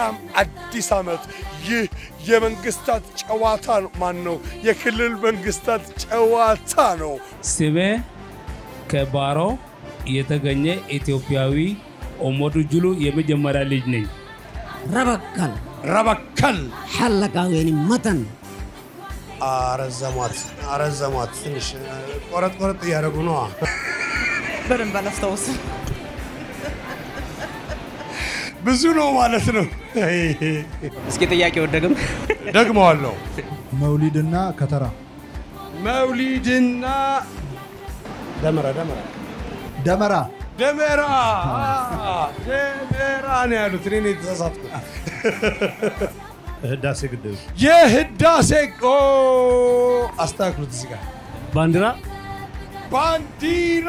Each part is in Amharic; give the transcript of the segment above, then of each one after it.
መልካም አዲስ ዓመት። ይህ የመንግስታት ጨዋታ ማን ነው? የክልል መንግስታት ጨዋታ ነው። ስሜ ከባሮ የተገኘ ኢትዮጵያዊ ኦሞዱ ጁሉ የመጀመሪያ ልጅ ነኝ። ረበከል ረበከል ሐለቃ ወይም መተን አረዘሟት አረዘሟት። ትንሽ ቆረጥ ቆረጥ እያደረጉ ነዋ። በደንብ አላስታውስም። ብዙ ነው ማለት ነው። እስኪ ጥያቄው ደግም ደግመዋለሁ። መውሊድና ከተራ መውሊድና ደመራ ደመራ ደመራ ደመራ ደመራ ነው ያሉት። እኔ ነኝ የተሳሳትኩት። ህዳሴ ግድብ የህዳሴ ኦ አስተካክሉት እዚህ ጋር ባንዲራ ባንዲራ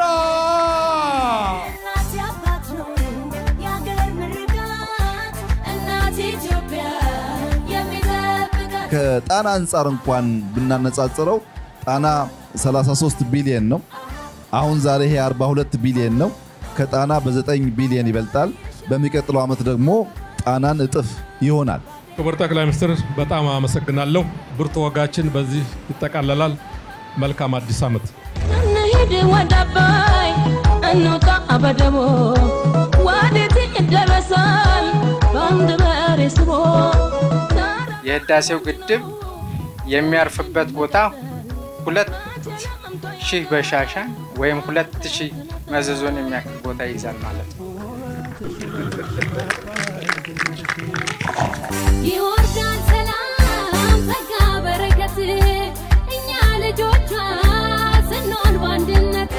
እናት አባት ነው የአገር ምርቃት እናት ኢትዮጵያ የሚጠብቃት ከጣና አንጻር እንኳን ብናነጻጽረው ጣና 33 ቢሊየን ነው። አሁን ዛሬ ይሄ 42 ቢሊየን ነው። ከጣና በ9 ቢሊየን ይበልጣል። በሚቀጥለው ዓመት ደግሞ ጣናን እጥፍ ይሆናል። ክቡር ጠቅላይ ሚኒስትር በጣም አመሰግናለሁ። ብርቱ ወጋችን በዚህ ይጠቃለላል። መልካም አዲስ ዓመት። እንሂድ ወደ አባይ እንውጣ በደቦ ወዴት ይደረሳል በአንድ በሬ ስቦ የህዳሴው ግድብ የሚያርፍበት ቦታ ሁለት ሺህ በሻሻ ወይም ሁለት ሺህ መዘዞን የሚያክል ቦታ ይይዛል ማለት ነው። ይወርዳል ሰላም ጸጋ በረከት እኛ ልጆቿ ስንሆን በአንድነት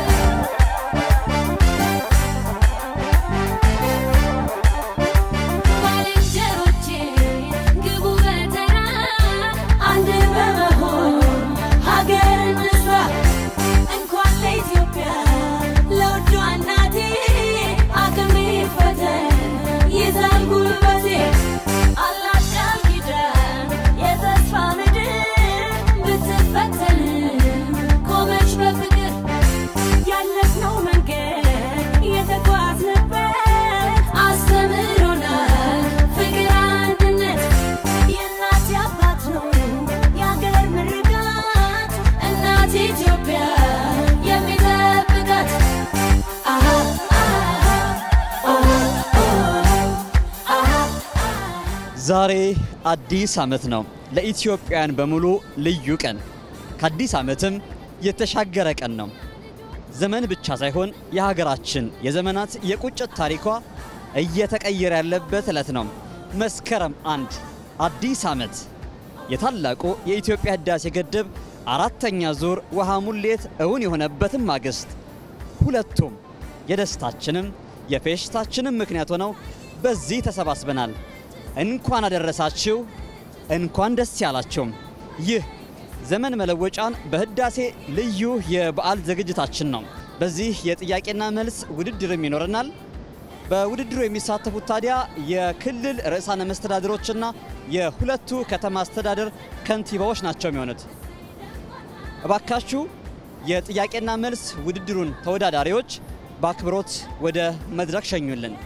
ባልንጀሮቼ ግቡ በተራ አንድ በመሆን ሀገር እንስራ እንኳን ለኢትዮጵያ ለውዷ እናቴ አቅሜ ፈተን ይዛል ጉልበቴ አላት ቃል ኪዳን የተስፋ ምድር ብትፈተን ቆመች በፍቅር ያለፍነው መንገድ የተጓዝንበት አስተምሮናል ፍቅር አንድነት የእናት አባት ነው የአገር ምርቃት እናት ኢትዮጵያ የሚጠብቃት አሃ ዛሬ አዲስ ዓመት ነው። ለኢትዮጵያውያን በሙሉ ልዩ ቀን፣ ከአዲስ ዓመትም የተሻገረ ቀን ነው። ዘመን ብቻ ሳይሆን የሀገራችን የዘመናት የቁጭት ታሪኳ እየተቀየረ ያለበት ዕለት ነው። መስከረም አንድ አዲስ ዓመት የታላቁ የኢትዮጵያ ህዳሴ ግድብ አራተኛ ዙር ውሃ ሙሌት እውን የሆነበትም ማግስት ሁለቱም የደስታችንም የፌሽታችንም ምክንያት ሆነው በዚህ ተሰባስበናል። እንኳን አደረሳችሁ፣ እንኳን ደስ ያላችሁም። ይህ ዘመን መለወጫን በህዳሴ ልዩ የበዓል ዝግጅታችን ነው። በዚህ የጥያቄና መልስ ውድድርም ይኖረናል። በውድድሩ የሚሳተፉት ታዲያ የክልል ርዕሳነ መስተዳድሮችና የሁለቱ ከተማ አስተዳደር ከንቲባዎች ናቸው የሚሆኑት። እባካችሁ የጥያቄና መልስ ውድድሩን ተወዳዳሪዎች በአክብሮት ወደ መድረክ ሸኙልን።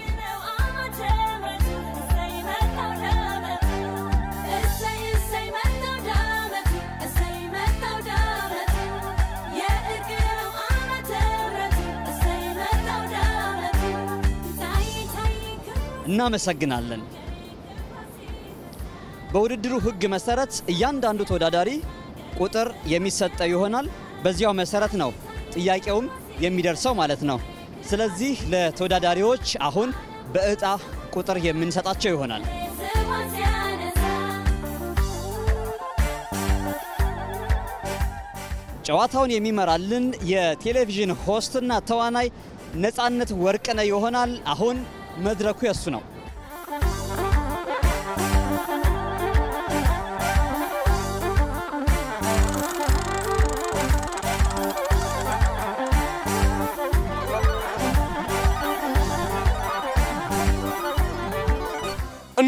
እናመሰግናለን። በውድድሩ ህግ መሰረት እያንዳንዱ ተወዳዳሪ ቁጥር የሚሰጠው ይሆናል። በዚያው መሰረት ነው ጥያቄውም የሚደርሰው ማለት ነው። ስለዚህ ለተወዳዳሪዎች አሁን በእጣ ቁጥር የምንሰጣቸው ይሆናል። ጨዋታውን የሚመራልን የቴሌቪዥን ሆስትና ተዋናይ ነፃነት ወርቅነህ ይሆናል። አሁን መድረኩ የሱ ነው።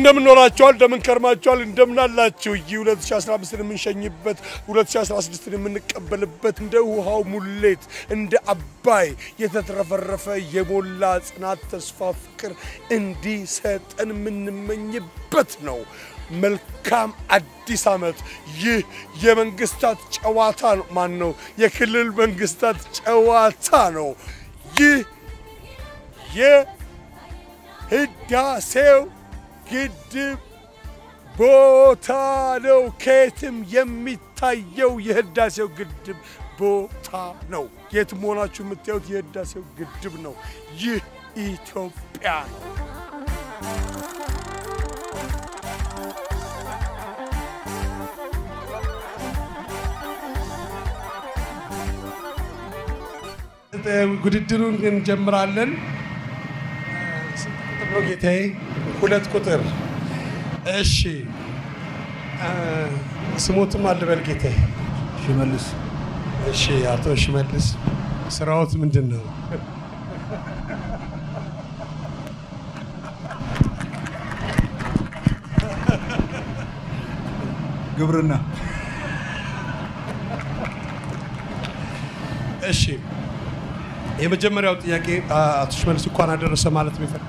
እንደምን ኖራችኋል? እንደምን ከርማችኋል? እንደምን አላችሁ? ይህ 2015ን የምንሸኝበት 2016ን የምንቀበልበት እንደ ውሃው ሙሌት እንደ አባይ የተትረፈረፈ የሞላ ጽናት፣ ተስፋ፣ ፍቅር እንዲሰጠን የምንመኝበት ነው። መልካም አዲስ ዓመት። ይህ የመንግስታት ጨዋታ ነው። ማን ነው? የክልል መንግስታት ጨዋታ ነው። ይህ የህዳሴው ግድብ ቦታ ነው። ከየትም የሚታየው የህዳሴው ግድብ ቦታ ነው። የትም ሆናችሁ የምታዩት የህዳሴው ግድብ ነው። ይህ ኢትዮጵያ ነው። ውድድሩን እንጀምራለን። ስንት ቁጥር ነው ጌታዬ? ሁለት ቁጥር። እሺ ስሞትም አልበል ጌታዬ። ሽመልስ እሺ አቶ ሽመልስ ስራዎት ምንድን ነው? ግብርና እሺ የመጀመሪያው ጥያቄ አቶ ሽመልስ እንኳን አደረሰ ማለት የሚፈልግ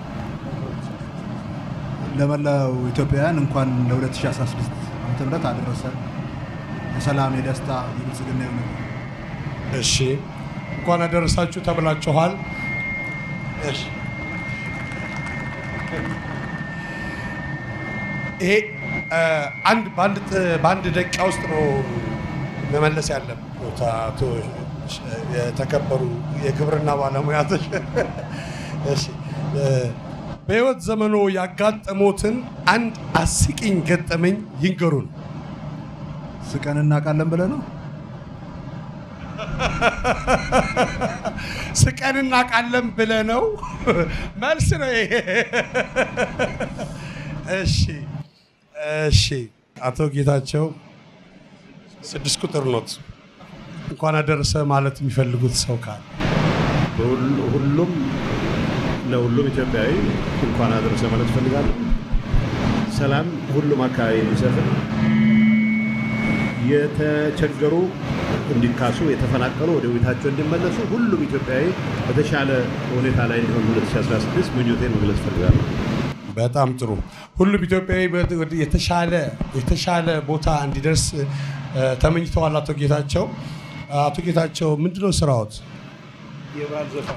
ለመላው ኢትዮጵያውያን እንኳን ለ2016 ዓመተ ምህረት አደረሰ። የሰላም፣ የደስታ፣ የብልጽግና ይሁን። እሺ እንኳን አደረሳችሁ ተብላችኋል። እሺ ይሄ አንድ በአንድ በአንድ ደቂቃ ውስጥ ነው መመለስ ያለብን። አቶ የተከበሩ የግብርና ባለሙያቶች እሺ በህይወት ዘመኖ ያጋጠሞትን አንድ አስቂኝ ገጠመኝ ይንገሩን። ስቀን እናውቃለን ብለህ ነው? ስቀን እናውቃለን ብለህ ነው? መልስ ነው ይሄ። እሺ እሺ። አቶ ጌታቸው ስድስት ቁጥር ኖት። እንኳን አደረሰ ማለት የሚፈልጉት ሰው ካለ ሁሉም ለሁሉም ኢትዮጵያዊ እንኳን አደረሰ ማለት እፈልጋለሁ። ሰላም ሁሉም አካባቢ እንዲሰፍን፣ የተቸገሩ እንዲካሱ፣ የተፈናቀሉ ወደ ቤታቸው እንዲመለሱ ሁሉም ኢትዮጵያዊ በተሻለ ሁኔታ ላይ እንዲሆን 2016 ምኞቴን መግለጽ እፈልጋለሁ። በጣም ጥሩ። ሁሉም ኢትዮጵያዊ የተሻለ የተሻለ ቦታ እንዲደርስ ተመኝተዋል። አቶ ጌታቸው አቶ ጌታቸው ምንድነው ስራዎት? የባህል ዘፈን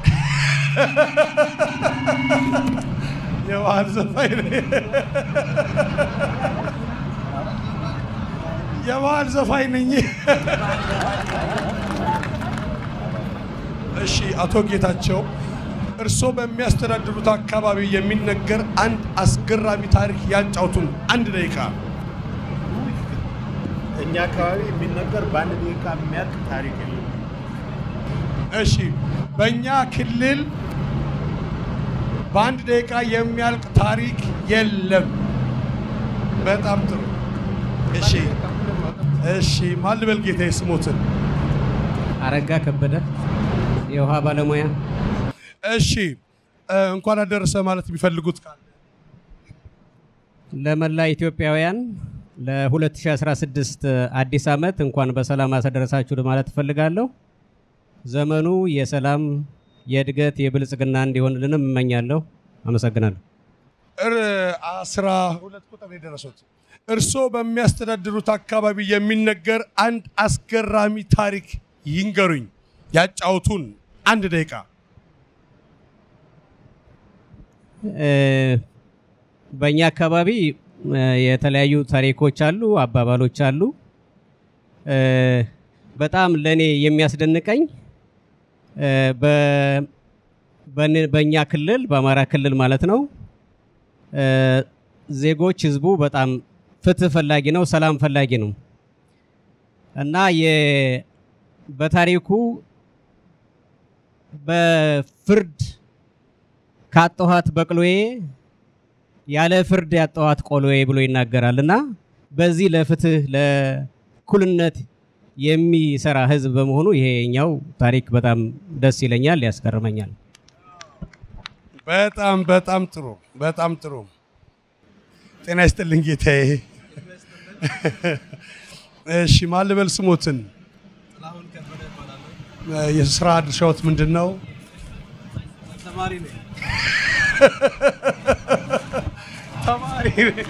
የባህል ዘፋኝ ነኝ። የባህል ዘፋኝ ነኝ። እሺ አቶ ጌታቸው እርስዎ በሚያስተዳድሩት አካባቢ የሚነገር አንድ አስገራሚ ታሪክ ያጫውቱን። አንድ ደቂቃ። እኛ አካባቢ የሚነገር በአንድ ደቂቃ የሚያልቅ ታሪክ የለም። እሺ በእኛ ክልል በአንድ ደቂቃ የሚያልቅ ታሪክ የለም። በጣም ጥሩ። እሺ እሺ፣ ማን ልበል ጌታዬ ስሞትን? አረጋ ከበደ የውሃ ባለሙያ። እሺ እንኳን አደረሰ ማለት የሚፈልጉት ካለ ለመላ ኢትዮጵያውያን ለ2016 አዲስ ዓመት እንኳን በሰላም አደረሳችሁ ለማለት እፈልጋለሁ። ዘመኑ የሰላም የእድገት የብልጽግና እንዲሆንልንም እመኛለሁ። አመሰግናለሁ። አስራ ሁለት ቁጥር የደረሱት እርስዎ በሚያስተዳድሩት አካባቢ የሚነገር አንድ አስገራሚ ታሪክ ይንገሩኝ፣ ያጫውቱን። አንድ ደቂቃ። በእኛ አካባቢ የተለያዩ ታሪኮች አሉ፣ አባባሎች አሉ። በጣም ለእኔ የሚያስደንቀኝ በእኛ ክልል በአማራ ክልል ማለት ነው ዜጎች ህዝቡ በጣም ፍትህ ፈላጊ ነው፣ ሰላም ፈላጊ ነው እና በታሪኩ በፍርድ ካጠኋት በቅሎዬ ያለ ፍርድ ያጠኋት ቆሎዬ ብሎ ይናገራል እና በዚህ ለፍትህ ለእኩልነት የሚሰራ ህዝብ በመሆኑ ይሄኛው ታሪክ በጣም ደስ ይለኛል፣ ያስገርመኛል። በጣም በጣም ጥሩ በጣም ጥሩ። ጤና ይስጥልኝ ጌታዬ። እሺ ማን ልበል ስሞትን? የስራ ድርሻዎት ምንድን ነው? ተማሪ ነኝ። ተማሪ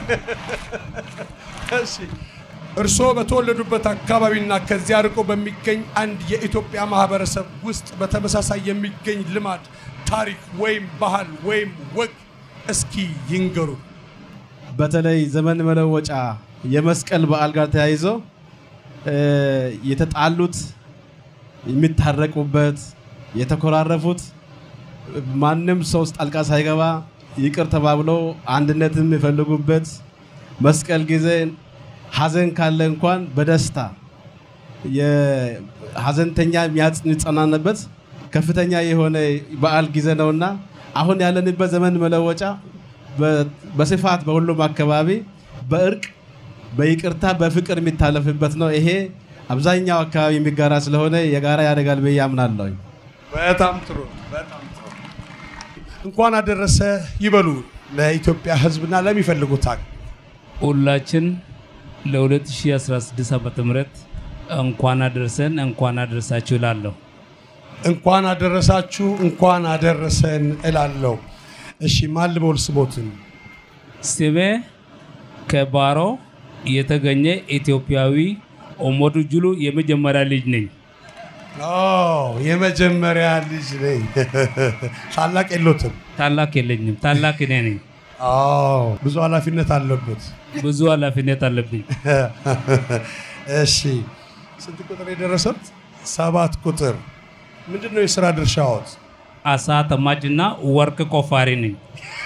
እሺ እርስዎ በተወለዱበት አካባቢና ከዚያ ርቆ በሚገኝ አንድ የኢትዮጵያ ማህበረሰብ ውስጥ በተመሳሳይ የሚገኝ ልማድ፣ ታሪክ ወይም ባህል ወይም ወግ እስኪ ይንገሩ። በተለይ ዘመን መለወጫ የመስቀል በዓል ጋር ተያይዞ እ፣ የተጣሉት የሚታረቁበት የተኮራረፉት ማንም ሰው ውስጥ ጣልቃ ሳይገባ ይቅር ተባብለው አንድነትን የሚፈልጉበት መስቀል ጊዜ ሀዘን ካለ እንኳን በደስታ የሀዘንተኛ የሚያጽናናበት ከፍተኛ የሆነ በዓል ጊዜ ነውና አሁን ያለንበት ዘመን መለወጫ በ- በስፋት በሁሉም አካባቢ በእርቅ በይቅርታ በፍቅር የሚታለፍበት ነው። ይሄ አብዛኛው አካባቢ የሚጋራ ስለሆነ የጋራ ያደጋል ብዬ አምናለሁ። በጣም ጥሩ በጣም ጥሩ። እንኳን አደረሰ ይበሉ ለኢትዮጵያ ሕዝብና ለሚፈልጉት ሀገር። ሁላችን ለ2016 ዓመተ ምህረት እንኳን አደረሰን እንኳን አደረሳችሁ እላለሁ። እንኳን አደረሳችሁ እንኳን አደረሰን እላለሁ። እሺ ማን ልበል ስሞትን? ስሜ ከባሮ የተገኘ ኢትዮጵያዊ ኦሞዱ ጁሉ የመጀመሪያ ልጅ ነኝ። ኦ የመጀመሪያ ልጅ ነኝ። ታላቅ የሎትም? ታላቅ የለኝም፣ ታላቅ እኔ ነኝ። አዎ ብዙ ኃላፊነት አለበት። ብዙ ኃላፊነት አለብኝ። እሺ ስንት ቁጥር የደረሰት? ሰባት ቁጥር። ምንድን ነው የስራ ድርሻዎት? አሳ ተማጅና ወርቅ ቆፋሪ ነኝ።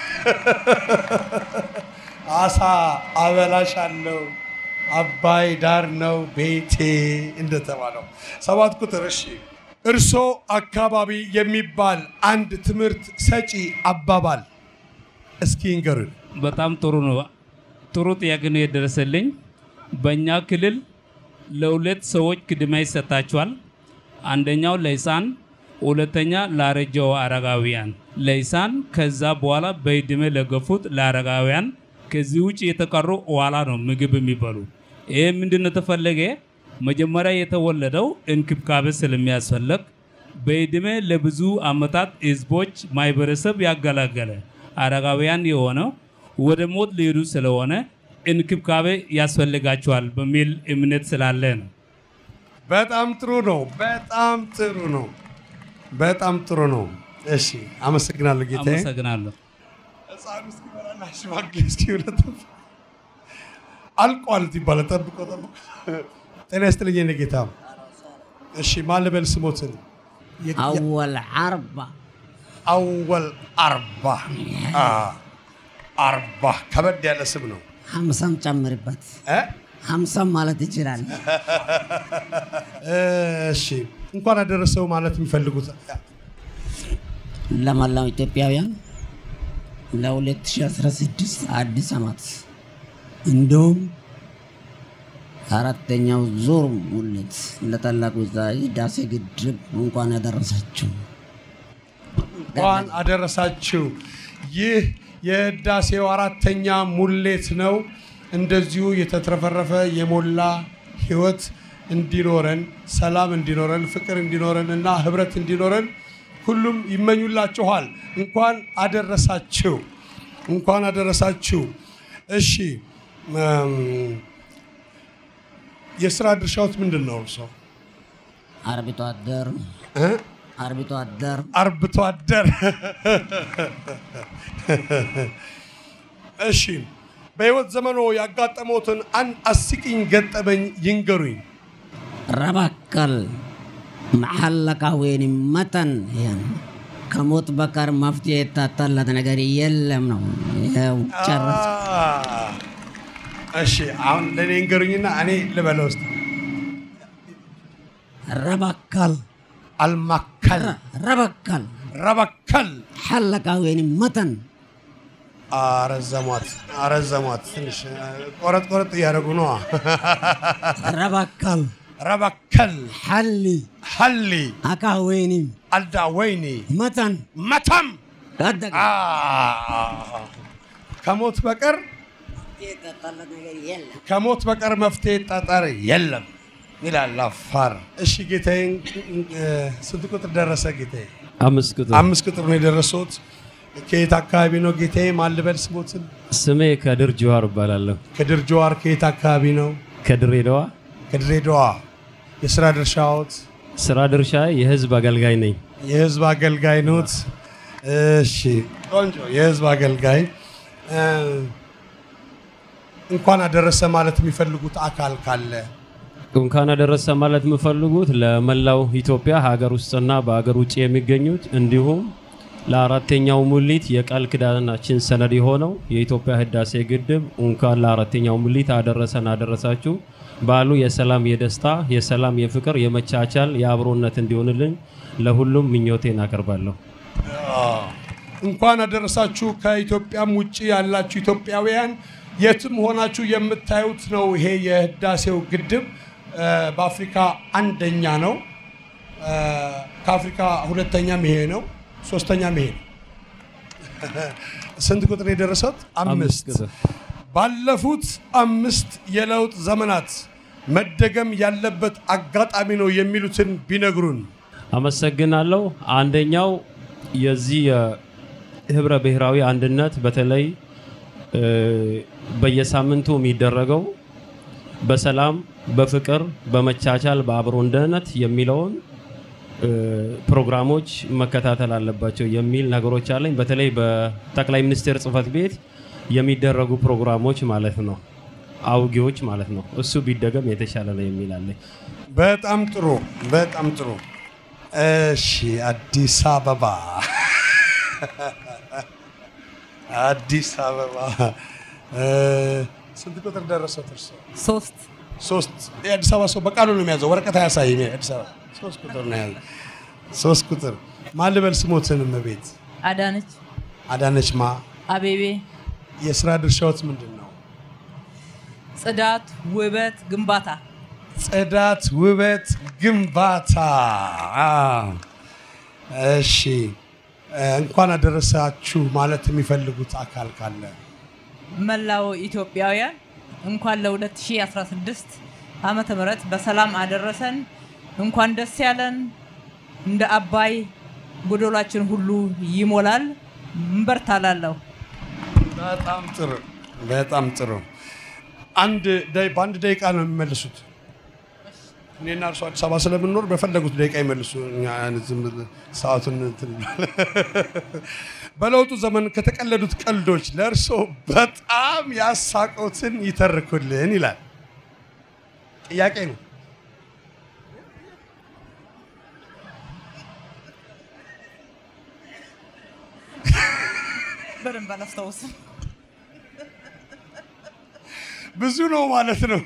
አሳ አበላሽ አለው አባይ ዳር ነው ቤቴ እንደተባለው ሰባት ቁጥር። እሺ እርሶ አካባቢ የሚባል አንድ ትምህርት ሰጪ አባባል እስኪ ይንገሩን። በጣም ጥሩ ነው። ጥሩ ጥያቄ ነው የደረሰልኝ። በእኛ ክልል ለሁለት ሰዎች ቅድሚያ ይሰጣቸዋል። አንደኛው ለሕፃን፣ ሁለተኛ ላረጀው አረጋውያን። ለሕፃን ከዛ በኋላ በዕድሜ ለገፉት ለአረጋውያን። ከዚህ ውጭ የተቀሩ ኋላ ነው ምግብ የሚበሉ። ይህ ምንድን ነው ተፈለገ? መጀመሪያ የተወለደው እንክብካቤ ስለሚያስፈልግ በዕድሜ ለብዙ ዓመታት ህዝቦች ማህበረሰብ ያገለገለ አረጋውያን የሆነው ወደ ሞት ሊሄዱ ስለሆነ እንክብካቤ ያስፈልጋቸዋል በሚል እምነት ስላለ ነው። በጣም ጥሩ ነው። በጣም ጥሩ ነው። በጣም ጥሩ ነው። እሺ አመሰግናለሁ ጌታዬ። አመሰግናለሁ። ህፃኑ እስኪበላና ሽማግሌ እስኪውለት አልቋል ይባላል። ጠብቆ ጠብቆ። ጤና ይስጥልኝ የኔ ጌታ። እሺ ማን ልበል ስሞትን? አወል አርባ አወል አርባ አ፣ አርባ ከበድ ያለ ስም ነው። ሀምሳም ጨምርበት እ? ሀምሳም ማለት ይችላል። እሺ እንኳን አደረሰው ማለት የሚፈልጉት ለመላው ኢትዮጵያውያን ለ2016 አዲስ ዓመት እንዲሁም አራተኛው ዙር ሙሌት ለታላቁ ህዳሴ ግድብ እንኳን ያደረሳችሁ። እንኳን አደረሳችሁ። ይህ የህዳሴው አራተኛ ሙሌት ነው። እንደዚሁ የተትረፈረፈ የሞላ ህይወት እንዲኖረን፣ ሰላም እንዲኖረን፣ ፍቅር እንዲኖረን እና ህብረት እንዲኖረን ሁሉም ይመኙላችኋል። እንኳን አደረሳችሁ፣ እንኳን አደረሳችሁ። እሺ እም፣ የስራ ድርሻዎት ምንድን ነው እርሶ? አርብቶ አደር እ? አርብቶ አደር አርብቶ አደር። እሺ በህይወት ዘመኖ ያጋጠመዎትን አንድ አስቂኝ ገጠመኝ ይንገሩኝ። ረባከል መሐለቃ ወይም መጠን ያን ከሞት በቀር መፍትሄ የታጣለት ነገር የለም ነው። ይኸው ጨረስ አ፣ እሺ አሁን ለእኔ ይንገሩኝና እኔ ልበለው ውስጥ ረባከል አልማከል ረበከል ረበከል ሐለቃ ወይም መጠን አረዘሟት አረዘሟት ትንሽ ቆረጥ ቆረጥ እያደረጉ ነዋ። ረባከል ረበከል ሐሊ ሐሊ አካ ወይንም አልዳ ወይኒ መፍትሄ ጠጣለ ነገር የለም። ከሞት በቀር መፍትሄ ጠጠር የለም ይላል አፋር። እሺ ጌታዬ፣ እ፣ ስንት ቁጥር ደረሰ ጌታዬ? አምስት ቁጥር አምስት ቁጥር ነው የደረሱት። ከየት አካባቢ ነው ጌታዬ? ማን ልበል ስሞትን? ስሜ ከድር ጅዋር እባላለሁ። ከድር ጀዋር። ከየት አካባቢ ነው? ከድሬዳዋ ከድሬዳዋ። የስራ ድርሻዎት? ስራ ድርሻ የህዝብ አገልጋይ ነኝ። የህዝብ አገልጋይ ኖት? እሺ ቆንጆ የህዝብ አገልጋይ እ፣ እንኳን አደረሰ ማለት የሚፈልጉት አካል ካለ እንኳን አደረሰ ማለት የምፈልጉት ለመላው ኢትዮጵያ ሀገር ውስጥና በሀገር ውጭ የሚገኙት እንዲሁም ለአራተኛው ሙሊት የቃል ኪዳናችን ሰነድ የሆነው የኢትዮጵያ ህዳሴ ግድብ እንኳን ለአራተኛው ሙሊት አደረሰን አደረሳችሁ። በዓሉ የሰላም፣ የደስታ፣ የሰላም፣ የፍቅር፣ የመቻቻል፣ የአብሮነት እንዲሆንልን ለሁሉም ምኞቴን አቀርባለሁ። እንኳን አደረሳችሁ። ከኢትዮጵያም ውጭ ያላችሁ ኢትዮጵያውያን የትም ሆናችሁ የምታዩት ነው። ይሄ የህዳሴው ግድብ እ፣ በአፍሪካ አንደኛ ነው። እ፣ ከአፍሪካ ሁለተኛም ይሄ ነው። ሶስተኛም ይሄ ነው። ስንት ቁጥር የደረሰት? አምስት። ባለፉት አምስት የለውጥ ዘመናት መደገም ያለበት አጋጣሚ ነው የሚሉትን ቢነግሩን። አመሰግናለሁ። አንደኛው የዚህ የህብረ ብሔራዊ አንድነት በተለይ እ፣ በየሳምንቱ የሚደረገው በሰላም፣ በፍቅር፣ በመቻቻል፣ በአብሮነት የሚለውን እ፣ ፕሮግራሞች መከታተል አለባቸው የሚል ነገሮች አለኝ። በተለይ በጠቅላይ ሚኒስቴር ጽህፈት ቤት የሚደረጉ ፕሮግራሞች ማለት ነው፣ አውጊዎች ማለት ነው። እሱ ቢደገም የተሻለ ነው የሚል አለኝ። በጣም ጥሩ፣ በጣም ጥሩ። እሺ፣ አዲስ አበባ አዲስ አበባ እ፣ ስንት ቁጥር ደረሰት እርሶ? ሶስት ሶስት የአዲስ አበባ ሰው በቃሉ ነው የሚያዘው፣ ወረቀት አያሳይም። የአዲስ አበባ ሶስት ቁጥር ነው የያዘው። ሶስት ቁጥር ማን ልበል ስሞትን? እመቤት አዳነች አዳነች ማ አቤቤ የስራ ድርሻዎት ምንድን ነው? ጽዳት፣ ውበት፣ ግንባታ ጽዳት፣ ውበት፣ ግንባታ። አዎ። እሺ እ፣ እንኳን አደረሳችሁ ማለት የሚፈልጉት አካል ካለ መላው ኢትዮጵያውያን እንኳን ለ2016 ዓመተ ምህረት በሰላም አደረሰን። እንኳን ደስ ያለን። እንደ አባይ ጎደሏችን ሁሉ ይሞላል። እንበርታላለሁ። በጣም ጥሩ በጣም ጥሩ። አንድ ደይ- በአንድ ደቂቃ ነው የሚመልሱት። እኔና እርሱ አዲስ አበባ ስለምንኖር በፈለጉት ደቂቃ ይመልሱ። እኛ ዝም ብለን ሰዓቱን እንትን እንላለን። በለውጡ ዘመን ከተቀለዱት ቀልዶች ለእርሶ በጣም ያሳቆትን ይተርኩልን ይላል። ጥያቄ ነው። በደንብ አላስታውስም። ብዙ ነው ማለት ነው።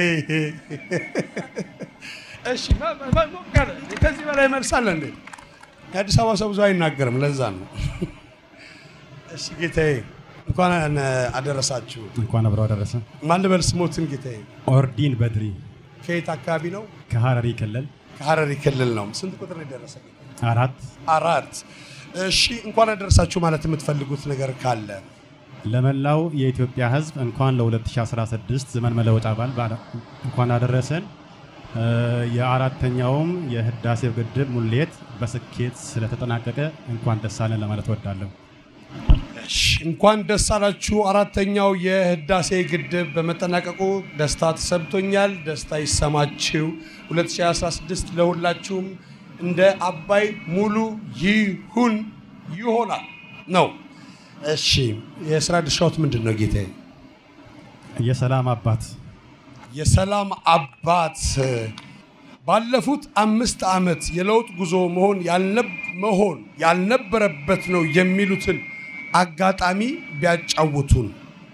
እሺ መ- መ- ሞቅ ያለ ከዚህ በላይ መልሳለ እንዴ? የአዲስ አበባ ሰው ብዙ አይናገርም። ለዛ ነው። እሺ ጌታዬ እንኳን አደረሳችሁ። እንኳን አብረው አደረሰ። ማን ልበል ስሞትን ጌታዬ? ኦርዲን በድሪ ከየት አካባቢ ነው? ከሀረሪ ክልል ከሀረሪ ክልል ነው። ስንት ቁጥር ነው የደረሰ? አራት አራት። እሺ እንኳን አደረሳችሁ ማለት የምትፈልጉት ነገር ካለ ለመላው የኢትዮጵያ ሕዝብ እንኳን ለ2016 ዘመን መለወጫ በዓል በዓል እንኳን አደረሰን። እ፣ የአራተኛውም የህዳሴው ግድብ ሙሌት በስኬት ስለተጠናቀቀ እንኳን ደስ አለን ለማለት እወዳለሁ። እሺ፣ እንኳን ደስ አላችሁ። አራተኛው የህዳሴ ግድብ በመጠናቀቁ ደስታ ተሰምቶኛል። ደስታ ይሰማችሁ። 2016 ለሁላችሁም እንደ አባይ ሙሉ ይሁን ይሆናል ነው። እሺ፣ የስራ ድርሻዎት ምንድን ነው ጌታዬ? የሰላም አባት የሰላም አባት ባለፉት አምስት ዓመት የለውጥ ጉዞ መሆን ያልነብ- መሆን ያልነበረበት ነው የሚሉትን አጋጣሚ ቢያጫውቱን።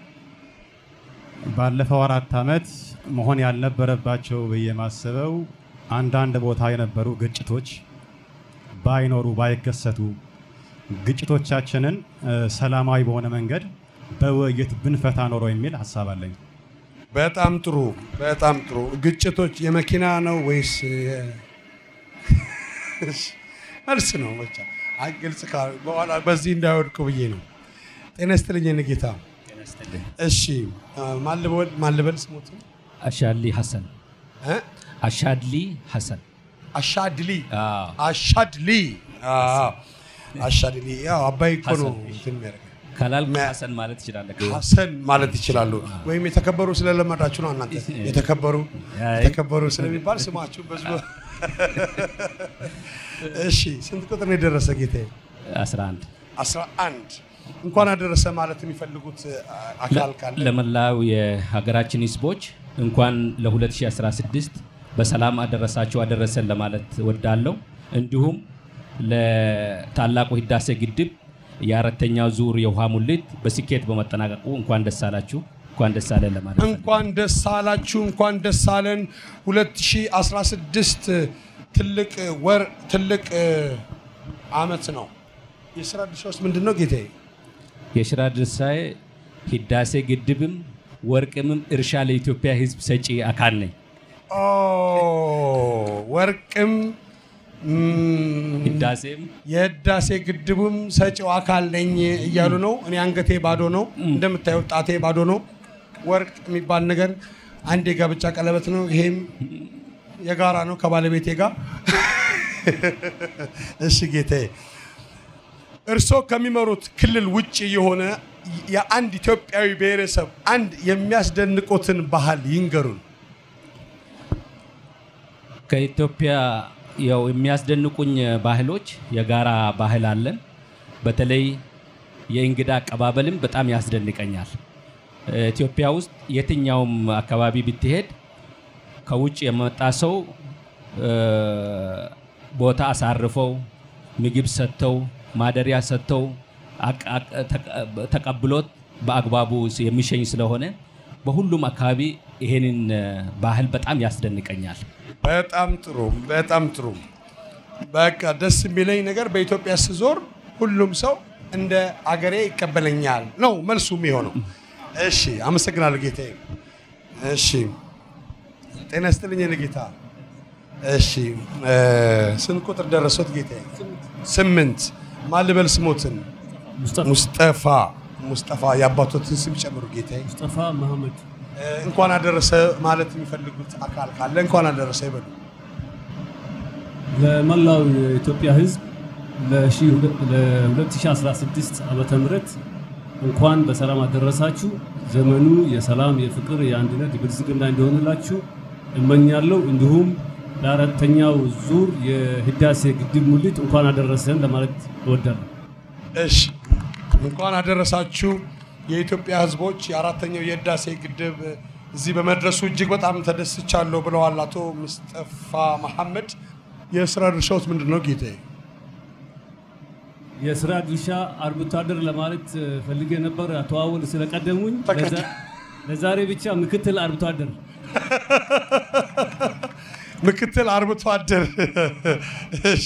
ባለፈው አራት ዓመት መሆን ያልነበረባቸው ብዬ የማስበው አንዳንድ ቦታ የነበሩ ግጭቶች ባይኖሩ ባይከሰቱ ግጭቶቻችንን እ፣ ሰላማዊ በሆነ መንገድ በውይይት ብንፈታ ኖሮ የሚል ሀሳብ አለኝ። በጣም ጥሩ፣ በጣም ጥሩ። ግጭቶች የመኪና ነው ወይስ የ- መልስ ነው? ብቻ አይ ግልጽ ካ- በኋላ በዚህ እንዳይወድቁ ብዬ ነው። ጤና ይስጥልኝ የኔ ጌታ። ጤና እሺ ማልበል ማልበል ስሞት አሻድሊ ሐሰን እ? አሻድሊ ሐሰን አሻድሊ አሻድሊ አዎ፣ አሻድሊ ያው አባይ እኮ ነው እንትን የሚያደርገው ካላልክ ሐሰን ማለት ትችላለህ። ሐሰን ማለት ይችላሉ። ወይም የተከበሩ ስለለመዳችሁ ነው እናንተ የተከበሩ የተከበሩ ስለሚባል ስማችሁ በዙ። እሺ ስንት ቁጥር ነው የደረሰ ጌታዬ? 11 11 እንኳን አደረሰ ማለት የሚፈልጉት አካል ካለ ለመላው የሀገራችን ህዝቦች እንኳን ለ2016 በሰላም አደረሳችሁ አደረሰን ለማለት ወዳለሁ። እንዲሁም ለታላቁ ህዳሴ ግድብ የአራተኛው ዙር የውሃ ሙሌት በስኬት በመጠናቀቁ እንኳን ደስ አላችሁ እንኳን ደስ አለን ለማለት እንኳን ደስ አላችሁ፣ እንኳን ደስ አለን። 2016 ትልቅ ወር ትልቅ አመት ነው። የስራ ድርሻ ውስጥ ምንድን ነው ጌታዬ? የስራ ድርሻዬ ህዳሴ ግድብም ወርቅምም እርሻ ለኢትዮጵያ ህዝብ ሰጪ አካል ነኝ። ኦ ወርቅም ም፣ ህዳሴም የህዳሴ ግድቡም ሰጪው አካል ነኝ እያሉ ነው። እኔ አንገቴ ባዶ ነው፣ እንደምታየው ጣቴ ባዶ ነው። ወርቅ የሚባል ነገር አንድ የጋብቻ ቀለበት ነው። ይሄም የጋራ ነው ከባለቤቴ ጋር። እሺ ጌታዬ፣ እርስዎ ከሚመሩት ክልል ውጭ የሆነ የአንድ ኢትዮጵያዊ ብሔረሰብ አንድ የሚያስደንቁትን ባህል ይንገሩን። ከኢትዮጵያ ያው የሚያስደንቁኝ ባህሎች የጋራ ባህል አለን። በተለይ የእንግዳ አቀባበልም በጣም ያስደንቀኛል። ኢትዮጵያ ውስጥ የትኛውም አካባቢ ብትሄድ ከውጭ የመጣ ሰው እ፣ ቦታ አሳርፈው ምግብ ሰጥተው ማደሪያ ሰጥተው አቅ- አቅ- ተቀ- ተቀብሎት በአግባቡ የሚሸኝ ስለሆነ በሁሉም አካባቢ ይሄንን እ፣ ባህል በጣም ያስደንቀኛል። በጣም ጥሩ በጣም ጥሩ። በቃ ደስ የሚለኝ ነገር በኢትዮጵያ ስዞር ሁሉም ሰው እንደ አገሬ ይቀበለኛል ነው መልሱ የሚሆነው። እሺ አመሰግናለሁ ጌታዬ። እሺ ጤና ይስጥልኝ የኔ ጌታ። እሺ እ፣ ስንት ቁጥር ደረሶት ጌታዬ? ስምንት ማን ልበል ስሞትን? ሙስጠፋ ሙስጠፋ የአባቶትን ስም ጨምሩ ጌታዬ። ሙስጠፋ መሐመድ እ፣ እንኳን አደረሰ ማለት የሚፈልጉት አካል ካለ እንኳን አደረሰ ይበሉ። ለመላው የኢትዮጵያ ሕዝብ ለ2016 ዓመተ ምህረት እንኳን በሰላም አደረሳችሁ። ዘመኑ የሰላም፣ የፍቅር፣ የአንድነት፣ የብልጽግና እንዲሆንላችሁ እመኛለሁ። እንዲሁም ለአራተኛው ዙር የህዳሴ ግድብ ሙሊት እንኳን አደረሰን ለማለት እወዳለሁ። እሺ እንኳን አደረሳችሁ የኢትዮጵያ ህዝቦች። የአራተኛው የህዳሴ ግድብ እዚህ በመድረሱ እጅግ በጣም ተደስቻለሁ ብለዋል አቶ ሙስጠፋ መሐመድ። የስራ ድርሻዎት ምንድን ነው ጌታዬ? የስራ ድርሻ አርብቶ አደር ለማለት እ፣ ፈልጌ ነበር። አቶ አወል ስለቀደሙኝ ለዛ- ለዛሬ ብቻ ምክትል አርብቶ አደር ምክትል አርብቶ አደር። እሺ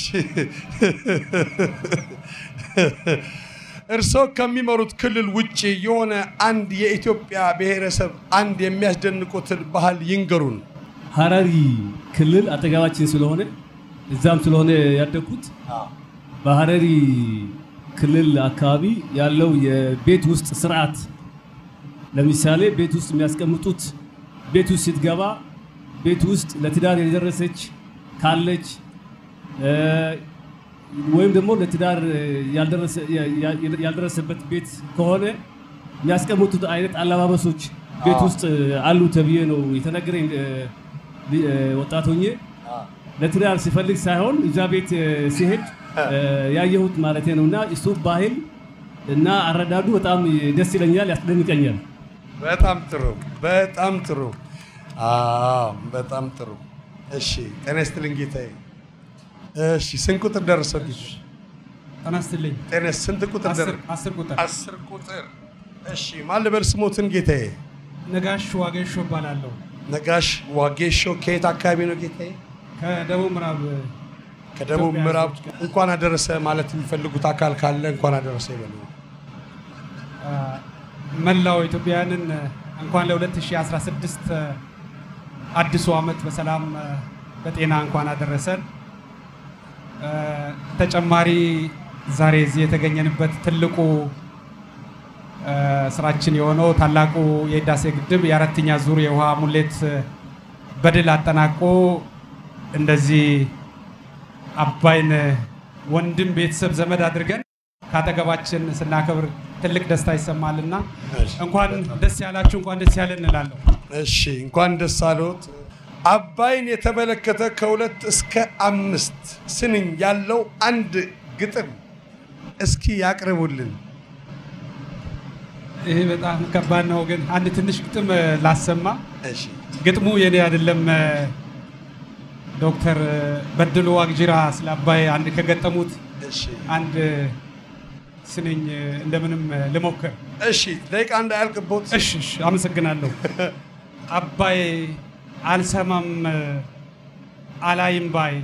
እርስዎ ከሚመሩት ክልል ውጭ የሆነ አንድ የኢትዮጵያ ብሔረሰብ አንድ የሚያስደንቁትን ባህል ይንገሩን። ሀረሪ ክልል አጠገባችን ስለሆነ እዛም ስለሆነ ያደግኩት በሀረሪ ክልል አካባቢ ያለው የቤት ውስጥ ስርዓት ለምሳሌ ቤት ውስጥ የሚያስቀምጡት ቤት ውስጥ ስትገባ ቤት ውስጥ ለትዳር የደረሰች ካለች እ፣ ወይም ደግሞ ለትዳር ያልደረሰ- ያ- ያ- ያልደረሰበት ቤት ከሆነ የሚያስቀምጡት አይነት አለባበሶች ቤት ውስጥ አሉ ተብዬ ነው የተነገረኝ። እ፣ ሊ- እ፣ ወጣት ሆኜ ለትዳር ሲፈልግ ሳይሆን እዛ ቤት እ፣ ሲሄድ እ፣ ያየሁት ማለት ነው። እና እሱ ባህል እና አረዳዱ በጣም ደስ ይለኛል፣ ያስደንቀኛል። በጣም ጥሩ በጣም ጥሩ። አዎ በጣም ጥሩ። እሺ ጤና ይስጥልኝ ጌታዬ። እሺ ስንት ቁጥር ደረሰው ጊዜ? ጤና ይስጥልኝ። ጤና ስንት ቁጥር አስር- ደረ- አስር ቁጥር አስር ቁጥር። እሺ ማን ልበል ስሞትን ጌታዬ? ነጋሽ ዋጌሾ እባላለሁ። ነጋሽ ዋጌሾ ከየት አካባቢ ነው ጌታዬ? ከደቡብ ምዕራብ ከደቡብ ኢትዮጵያ ምዕራብ ህዝቦች እንኳን አደረሰ ማለት የሚፈልጉት አካል ካለ እንኳን አደረሰ ይበሉ። አ፣ መላው ኢትዮጵያውያንን አ፣ እንኳን ለ2016 አ፣ አዲሱ ዓመት በሰላም አ፣ በጤና እንኳን አደረሰን። አ፣ ተጨማሪ ዛሬ እዚህ የተገኘንበት ትልቁ እ፣ ስራችን የሆነው ታላቁ የህዳሴ ግድብ የአራተኛ ዙር የውሃ ሙሌት እ፣ በድል አጠናቆ እንደዚህ አባይን ወንድም ቤተሰብ ዘመድ አድርገን ከአጠገባችን ስናከብር ትልቅ ደስታ ይሰማልና እንኳን ደስ ያላችሁ እንኳን ደስ ያለን እንላለሁ። እሺ እንኳን ደስ አለዎት። አባይን የተመለከተ ከሁለት እስከ አምስት ስንኝ ያለው አንድ ግጥም እስኪ ያቅርቡልን። ይሄ በጣም ከባድ ነው፣ ግን አንድ ትንሽ ግጥም እ፣ ላሰማ። ግጥሙ የኔ አይደለም። እ፣ ዶክተር እ፣ በድሉ ዋቅጅራ ስለ አባይ አንድ ከገጠሙት አንድ እ፣ ስንኝ እ፣ እንደምንም እ፣ ልሞክር። እሺ ደቂቃ እንዳያልቅቦት። እሺ እሺ፣ አመሰግናለሁ። አባይ አልሰማም እ፣ አላይም ባይ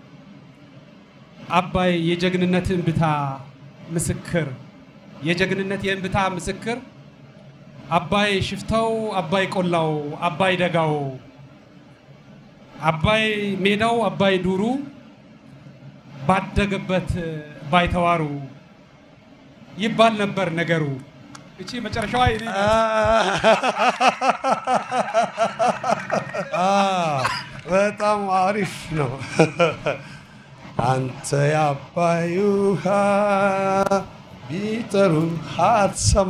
አባይ የጀግንነት እንብታ ምስክር የጀግንነት የእንብታ ምስክር አባይ ሽፍታው አባይ ቆላው አባይ ደጋው አባይ ሜዳው አባይ ዱሩ ባደገበት ባይተዋሩ ይባል ነበር ነገሩ። እቺ መጨረሻዋ የኔ ናት። አ፣ በጣም አሪፍ ነው። አንተ የአባይ ውሃ ቢጠሩን አትሰማ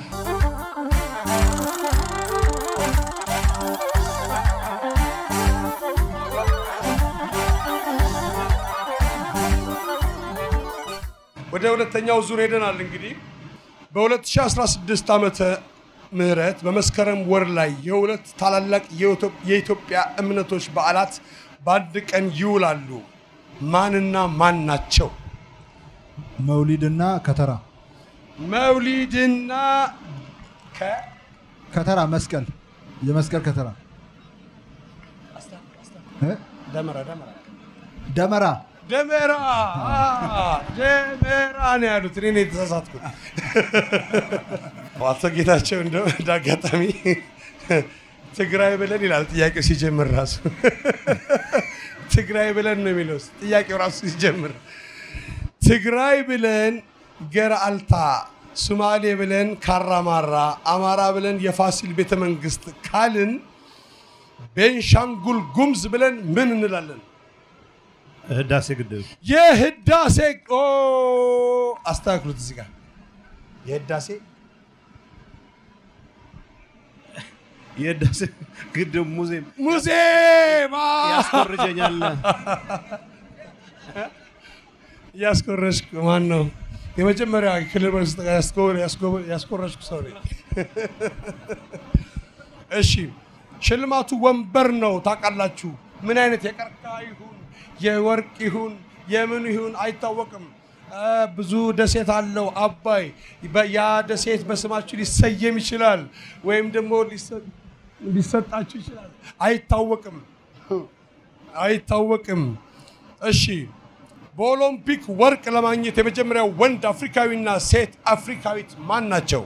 ወደ ሁለተኛው ዙር ሄደናል። እንግዲህ በ2016 ዓመተ ምህረት በመስከረም ወር ላይ የሁለት ታላላቅ የኢትዮ- የኢትዮጵያ እምነቶች በዓላት በአንድ ቀን ይውላሉ። ማንና ማን ናቸው? መውሊድና ከተራ መውሊድና ከተራ መስቀል የመስቀል ከተራ እ? ደመራ ደመራ ደመራ ደመራ አ፣ ደመራ ነው ያሉት። እኔ ነው የተሳሳትኩት። አቶ ጌታቸው እንደው እንደ አጋጣሚ ትግራይ ብለን ይላል ጥያቄው ሲጀምር ራሱ ትግራይ ብለን ነው የሚለው ጥያቄው ራሱ ሲጀምር ትግራይ ብለን ገርአልታ፣ ሱማሌ ብለን ካራማራ፣ አማራ ብለን የፋሲል ቤተ መንግስት ካልን ቤንሻንጉል ጉምዝ ብለን ምን እንላለን? ህዳሴ ግድብ የህዳሴ ኦ አስተካክሉት እዚህ ጋር የህዳሴ የህዳሴ ግድብ ሙዚየም ሙዚየም አ! ያስኮርጀኛል። ያስኮረሽኩ ማን ነው? የመጀመሪያ ክልል መንግስት ጋር ያስኮ- ያስኮ- ያስኮረሽኩ ሰው ነኝ። እሺ ሽልማቱ ወንበር ነው ታውቃላችሁ። ምን አይነት የቀርከሃ ይሁን የወርቅ ይሁን የምን ይሁን አይታወቅም። አ፣ ብዙ ደሴት አለው አባይ። በ- ያ ደሴት በስማችሁ ሊሰየም ይችላል፣ ወይም ደግሞ ሊሰ- ሊሰጣችሁ ይችላል። አይታወቅም አይታወቅም። እሺ በኦሎምፒክ ወርቅ ለማግኘት የመጀመሪያው ወንድ አፍሪካዊና ሴት አፍሪካዊት ማን ናቸው?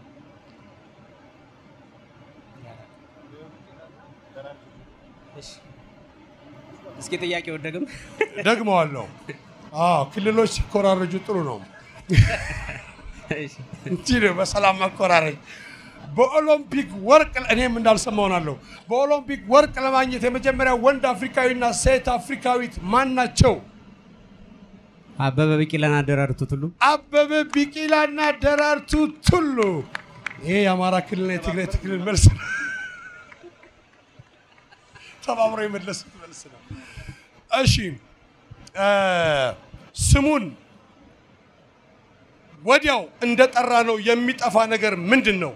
እስኪ ጥያቄው ደግም ደግመዋለሁ። አዎ ክልሎች ሲኮራረጁ ጥሩ ነው እንጂ ነው በሰላም መኮራረጅ። በኦሎምፒክ ወርቅ እኔም እንዳልሰማው ሆናለሁ። በኦሎምፒክ ወርቅ ለማግኘት የመጀመሪያው ወንድ አፍሪካዊና ሴት አፍሪካዊት ማን ናቸው? አበበ ቢቂላና ደራርቱ ቱሉ አበበ ቢቂላና ደራርቱ ቱሉ። ይሄ የአማራ ክልልና የትግራይ ክልል መልስ ነው። ተባብሮ የመለሱት መልስ ነው። እሺ እ፣ ስሙን ወዲያው እንደጠራ ነው የሚጠፋ ነገር ምንድን ነው?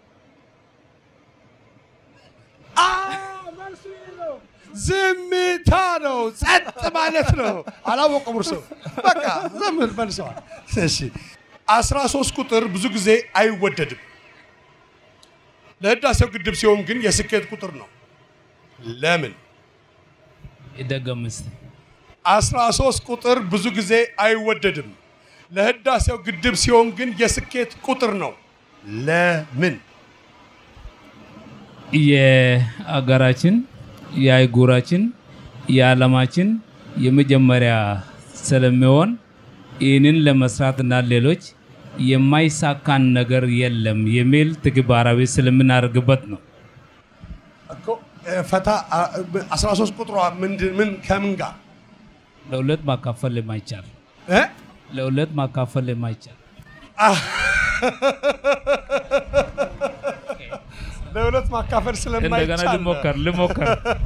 አ፣ መልሱ ይሄ ነው። ዝምታ ነው። ጸጥ ማለት ነው። አላወቁም እርሶ በቃ ዝም መልሰዋል። እሺ አስራ ሶስት ቁጥር ብዙ ጊዜ አይወደድም። ለህዳሴው ግድብ ሲሆን ግን የስኬት ቁጥር ነው። ለምን? ይደገም እስቲ። አስራ ሶስት ቁጥር ብዙ ጊዜ አይወደድም። ለህዳሴው ግድብ ሲሆን ግን የስኬት ቁጥር ነው። ለምን? የአገራችን የአህጉራችን የዓለማችን የመጀመሪያ ስለሚሆን ይህንን ለመስራትና ሌሎች የማይሳካን ነገር የለም የሚል ተግባራዊ ስለምናደርግበት ነው። እኮ እ፣ ፈታ አ- 13 ቁጥሯ ምንድን ምን ከምን ጋር ለሁለት ማካፈል የማይቻል እ? ለሁለት ማካፈል የማይቻል ለሁለት ማካፈል ስለማይቻል እንደገና ልሞከር ልሞከር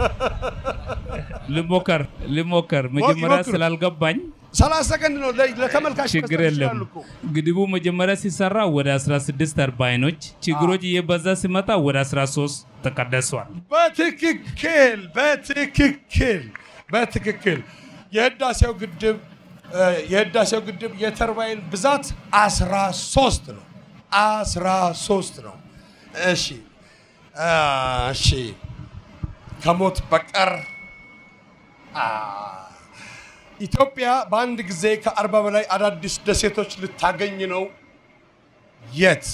ልሞከር ልሞከር መጀመሪያ ይሞክሩ። ስላልገባኝ 30 ሰከንድ ነው ለ- ለተመልካች ችግር መስጠት የለም። ይችላሉ እኮ። ግድቡ መጀመሪያ ሲሰራ ወደ 16 ተርባይኖች ችግሮች እየበዛ ሲመጣ ወደ 13 ተቀደሷል። በትክክል በትክክል በትክክል የህዳሴው ግድብ እ፣ የህዳሴው ግድብ የተርባይን ብዛት 13 ነው 13 ነው። እሺ አ፣ እሺ ከሞት በቀር አ፣ ኢትዮጵያ በአንድ ጊዜ ከአርባ በላይ አዳዲስ ደሴቶች ልታገኝ ነው። የት?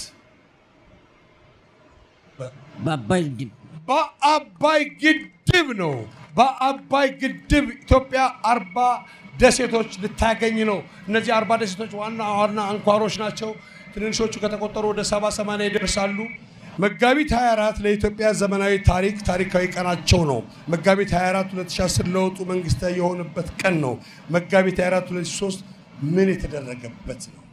በአባይ ግድብ በአባይ ግድብ ነው። በአባይ ግድብ ኢትዮጵያ አርባ ደሴቶች ልታገኝ ነው። እነዚህ አርባ ደሴቶች ዋና ዋና አንኳሮች ናቸው። ትንንሾቹ ከተቆጠሩ ወደ ሰባ ሰማንያ ይደርሳሉ። መጋቢት 24 ለኢትዮጵያ ዘመናዊ ታሪክ ታሪካዊ ቀናቸው ነው። መጋቢት 24 2010 ለውጡ መንግስታዊ የሆነበት ቀን ነው። መጋቢት 24 2003 ምን የተደረገበት ነው?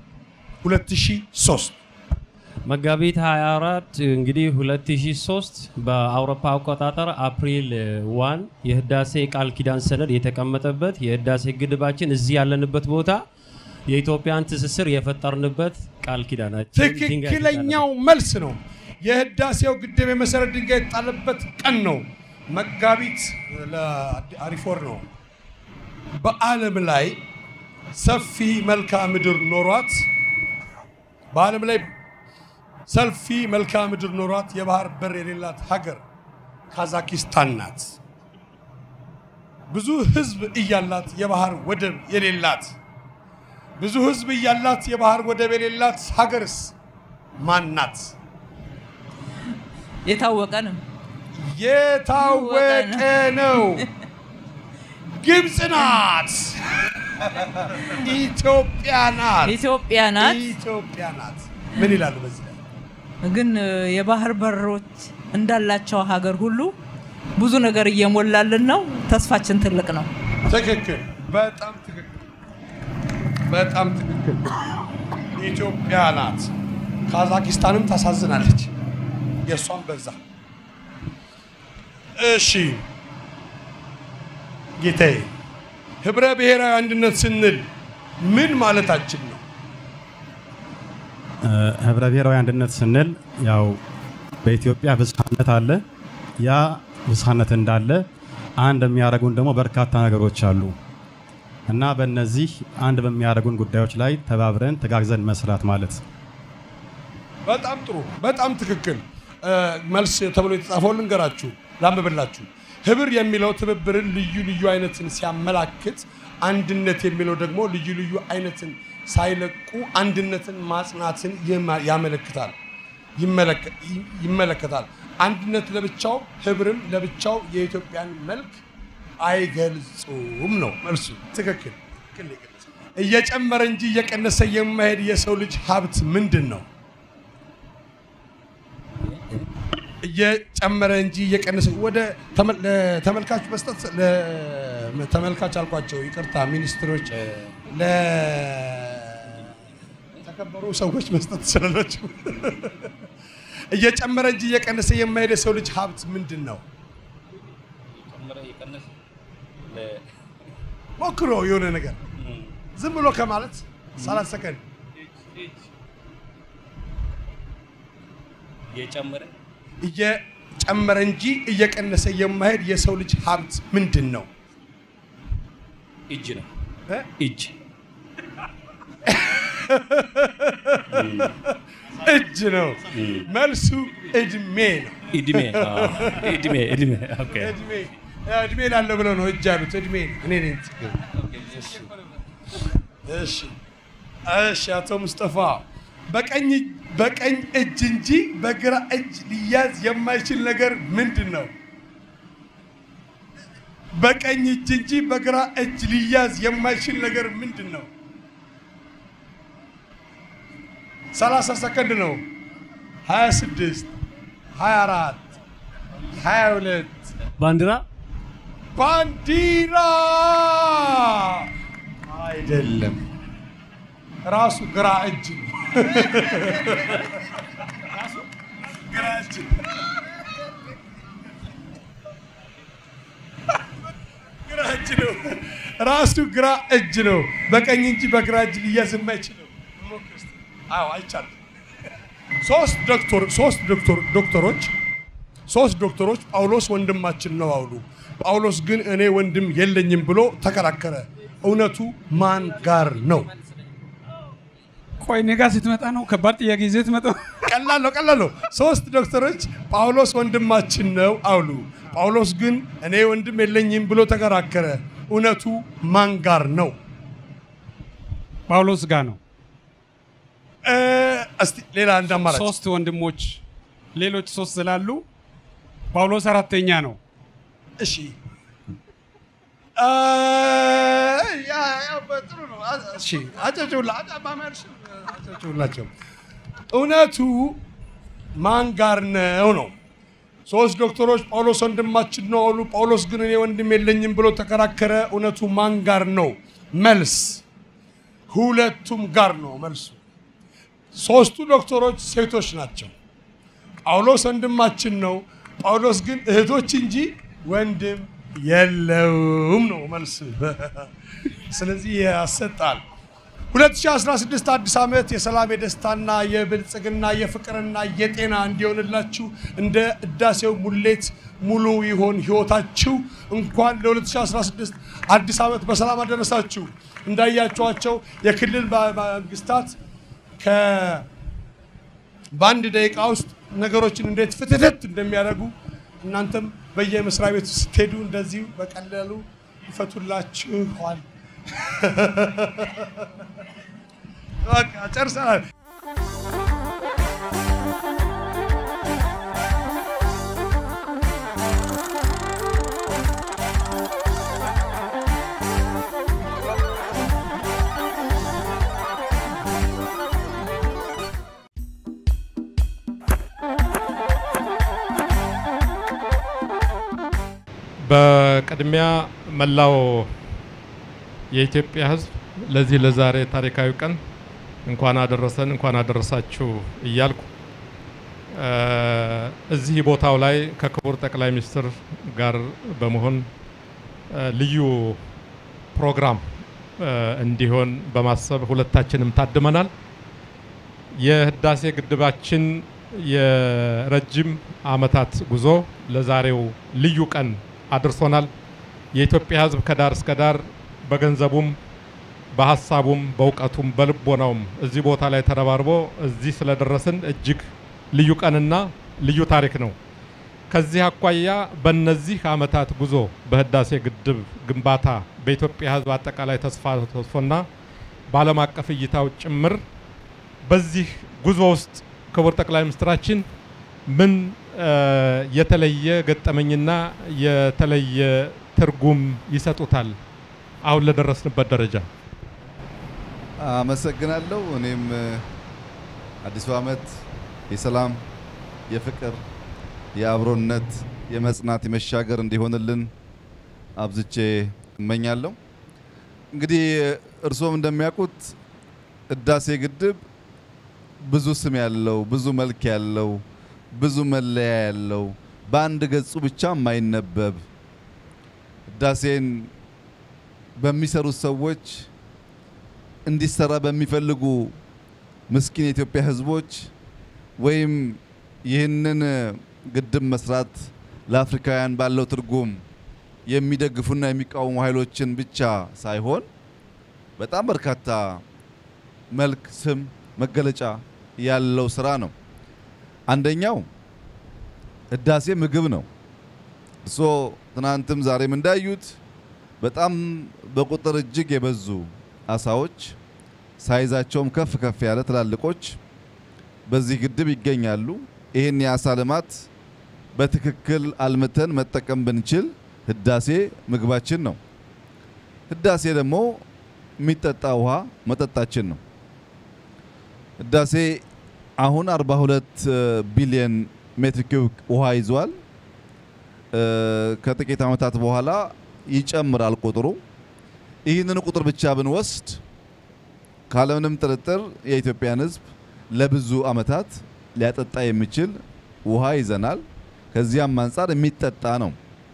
2003 መጋቢት 24 እንግዲህ 2003 በአውሮፓ አቆጣጠር አፕሪል ዋን የህዳሴ ቃል ኪዳን ሰነድ የተቀመጠበት የህዳሴ ግድባችን እዚህ ያለንበት ቦታ የኢትዮጵያን ትስስር የፈጠርንበት ቃል ኪዳናችን ድንጋይ ትክክለኛው መልስ ነው። የህዳሴው ግድብ የመሰረት ድንጋይ የተጣለበት ቀን ነው። መጋቢት ለአሪፍ ወር ነው። በዓለም ላይ ሰፊ መልክዓ ምድር ኖሯት በዓለም ላይ ሰፊ መልክዓ ምድር ኖሯት የባህር በር የሌላት ሀገር ካዛኪስታን ናት። ብዙ ህዝብ እያላት የባህር ወደብ የሌላት ብዙ ህዝብ እያላት የባህር ወደብ የሌላት ሀገርስ ማን ናት? የታወቀ ነው። የታወቀ ነው። ግብፅ ናት። ኢትዮጵያ ናት። ኢትዮጵያ ናት። ኢትዮጵያ ናት። ምን ይላሉ በዚህ ላይ? ግን እ፣ የባህር በሮች እንዳላቸው ሀገር ሁሉ ብዙ ነገር እየሞላልን ነው። ተስፋችን ትልቅ ነው። ትክክል። በጣም ትክክል። በጣም ትክክል። ኢትዮጵያ ናት። ካዛኪስታንም ታሳዝናለች። የእሷም በዛ። እሺ ጌታዬ፣ ህብረ ብሔራዊ አንድነት ስንል ምን ማለታችን ነው? እ፣ ህብረ ብሔራዊ አንድነት ስንል ያው በኢትዮጵያ ብዝሃነት አለ። ያ ብዝሃነት እንዳለ አንድ የሚያደርጉን ደግሞ በርካታ ነገሮች አሉ እና በእነዚህ አንድ በሚያደርጉን ጉዳዮች ላይ ተባብረን ተጋግዘን መስራት ማለት በጣም ጥሩ፣ በጣም ትክክል። እ፣ መልስ ተብሎ የተጻፈው ልንገራችሁ፣ ላንብብላችሁ። ህብር የሚለው ትብብርን ልዩ ልዩ አይነትን ሲያመላክት፣ አንድነት የሚለው ደግሞ ልዩ ልዩ አይነትን ሳይለቁ አንድነትን ማጽናትን የማ- ያመለክታል ይመለከ- ይ- ይመለከታል። አንድነት ለብቻው ህብርም ለብቻው የኢትዮጵያን መልክ አይገልጹም ነው መልሱ። ትክክል። ትክክል ነው የገለጸው። እየጨመረ እንጂ እየቀነሰ የማሄድ የሰው ልጅ ሀብት ምንድን ነው? እየጨመረ እንጂ እየቀነሰ ወደ ተመ- ለተመልካች መስጠት ለተመልካች አልኳቸው፣ ይቅርታ ሚኒስትሮች፣ ለተከበሩ ሰዎች መስጠት ትችላላችሁ። እየጨመረ እንጂ እየቀነሰ የማሄድ የሰው ልጅ ሀብት ምንድን ነው? ሞክሮ የሆነ ነገር ዝም ብሎ ከማለት ሰላሳ ሰከንድ የጨመረ እየጨመረ እንጂ እየቀነሰ የማሄድ የሰው ልጅ ሀብት ምንድን ነው? እጅ ነው። እ? እጅ እጅ ነው። መልሱ እድሜ ነው። እድሜ አዎ፣ እድሜ እድሜ ኦኬ እድሜ እድሜ ላለው ብለው ነው እጅ ያሉት። እድሜ ነው። እኔ ነኝ ችግር። እሺ እሺ፣ አቶ ሙስጠፋ በቀኝ በቀኝ እጅ እንጂ በግራ እጅ ሊያዝ የማይችል ነገር ምንድን ነው? በቀኝ እጅ እንጂ በግራ እጅ ሊያዝ የማይችል ነገር ምንድን ነው? 30 ሰከንድ ነው። 26 24 22 ባንዲራ ባንዲራ አይደለም፣ ራሱ ግራ እጅ ነው። ግራ እጅ ግራ እጅ ነው። ራሱ ግራ እጅ ነው። በቀኝ እንጂ በግራ እጅ ሊያዝም አይችልም። አዎ አይቻልም። ሶስት ዶክተር ሶስት ዶክተር ዶክተሮች ሶስት ዶክተሮች ጳውሎስ ወንድማችን ነው አሉ። ጳውሎስ ግን እኔ ወንድም የለኝም ብሎ ተከራከረ። እውነቱ ማን ጋር ነው? ቆይ እኔ ጋር ስትመጣ ነው ከባድ ጥያቄ ይዘህ ትመጣ። ቀላል ነው፣ ቀላል ነው። ሶስት ዶክተሮች ጳውሎስ ወንድማችን ነው አሉ። ጳውሎስ ግን እኔ ወንድም የለኝም ብሎ ተከራከረ። እውነቱ ማን ጋር ነው? ጳውሎስ ጋር ነው። እስቲ ሌላ አንድ አማራጭ ሶስት ወንድሞች ሌሎች ሶስት ስላሉ ጳውሎስ አራተኛ ነው። እሺ ጥሩ ነው። እሺ አጨብጭቡላ- አጨብጭቡላቸው። አጨብጭቡላቸው። እውነቱ ማን ጋር ነው ነው? ሶስት ዶክተሮች ጳውሎስ ወንድማችን ነው አሉ። ጳውሎስ ግን እኔ ወንድም የለኝም ብሎ ተከራከረ። እውነቱ ማን ጋር ነው? መልስ ሁለቱም ጋር ነው መልሱ። ሶስቱ ዶክተሮች ሴቶች ናቸው። ጳውሎስ ወንድማችን ነው። ጳውሎስ ግን እህቶች እንጂ ወንድም የለውም ነው መልስ። ስለዚህ ያሰጣል። 2016 አዲስ ዓመት የሰላም የደስታና የብልጽግና የፍቅርና የጤና እንዲሆንላችሁ እንደ ህዳሴው ሙሌት ሙሉ ይሆን ህይወታችሁ። እንኳን ለ2016 አዲስ ዓመት በሰላም አደረሳችሁ። እንዳያችኋቸው የክልል ባ- መንግስታት ከ በአንድ ደቂቃ ውስጥ ነገሮችን እንዴት ፍትትት እንደሚያደርጉ እናንተም በየመስሪያ ቤቱ ስትሄዱ እንደዚሁ በቀላሉ ይፈቱላችኋል። በቃ ጨርሰናል። በቅድሚያ መላው የኢትዮጵያ ሕዝብ ለዚህ ለዛሬ ታሪካዊ ቀን እንኳን አደረሰን እንኳን አደረሳችሁ እያልኩ እ፣ እዚህ ቦታው ላይ ከክቡር ጠቅላይ ሚኒስትር ጋር በመሆን እ፣ ልዩ ፕሮግራም እ፣ እንዲሆን በማሰብ ሁለታችንም ታድመናል። የህዳሴ ግድባችን የረጅም ዓመታት ጉዞ ለዛሬው ልዩ ቀን አድርሶናል። የኢትዮጵያ ሕዝብ ከዳር እስከ ዳር በገንዘቡም በሀሳቡም በእውቀቱም በልቦናውም እዚህ ቦታ ላይ ተረባርቦ እዚህ ስለደረስን እጅግ ልዩ ቀንና ልዩ ታሪክ ነው። ከዚህ አኳያ በእነዚህ ዓመታት ጉዞ በህዳሴ ግድብ ግንባታ በኢትዮጵያ ሕዝብ አጠቃላይ ተስፋ ተስፎና በዓለም አቀፍ እይታው ጭምር በዚህ ጉዞ ውስጥ ክቡር ጠቅላይ ሚኒስትራችን ምን እ፣ የተለየ ገጠመኝና የተለየ ትርጉም ይሰጡታል አሁን ለደረስንበት ደረጃ? አመሰግናለሁ። እኔም እ፣ አዲሱ ዓመት የሰላም፣ የፍቅር፣ የአብሮነት፣ የመጽናት፣ የመሻገር እንዲሆንልን አብዝቼ እመኛለሁ። እንግዲህ እርስዎም እንደሚያውቁት ህዳሴ ግድብ ብዙ ስም ያለው፣ ብዙ መልክ ያለው፣ ብዙ መለያ ያለው በአንድ ገጹ ብቻ የማይነበብ ህዳሴን በሚሰሩት ሰዎች እንዲሰራ በሚፈልጉ ምስኪን የኢትዮጵያ ህዝቦች ወይም ይህንን ግድብ መስራት ለአፍሪካውያን ባለው ትርጉም የሚደግፉና የሚቃወሙ ኃይሎችን ብቻ ሳይሆን በጣም በርካታ መልክ፣ ስም፣ መገለጫ ያለው ስራ ነው። አንደኛው ህዳሴ ምግብ ነው። እሶ ትናንትም ዛሬም እንዳዩት በጣም በቁጥር እጅግ የበዙ አሳዎች ሳይዛቸውም ከፍ ከፍ ያለ ትላልቆች በዚህ ግድብ ይገኛሉ። ይህን የአሳ ልማት በትክክል አልምተን መጠቀም ብንችል ህዳሴ ምግባችን ነው። ህዳሴ ደግሞ የሚጠጣ ውሃ መጠጣችን ነው። ህዳሴ አሁን 42 ቢሊዮን ሜትር ኪዩብ ውሃ ይዟል። እ፣ ከጥቂት ዓመታት በኋላ ይጨምራል ቁጥሩ። ይህንን ቁጥር ብቻ ብንወስድ ካለምንም ጥርጥር የኢትዮጵያን ሕዝብ ለብዙ ዓመታት ሊያጠጣ የሚችል ውሃ ይዘናል። ከዚያም አንጻር የሚጠጣ ነው።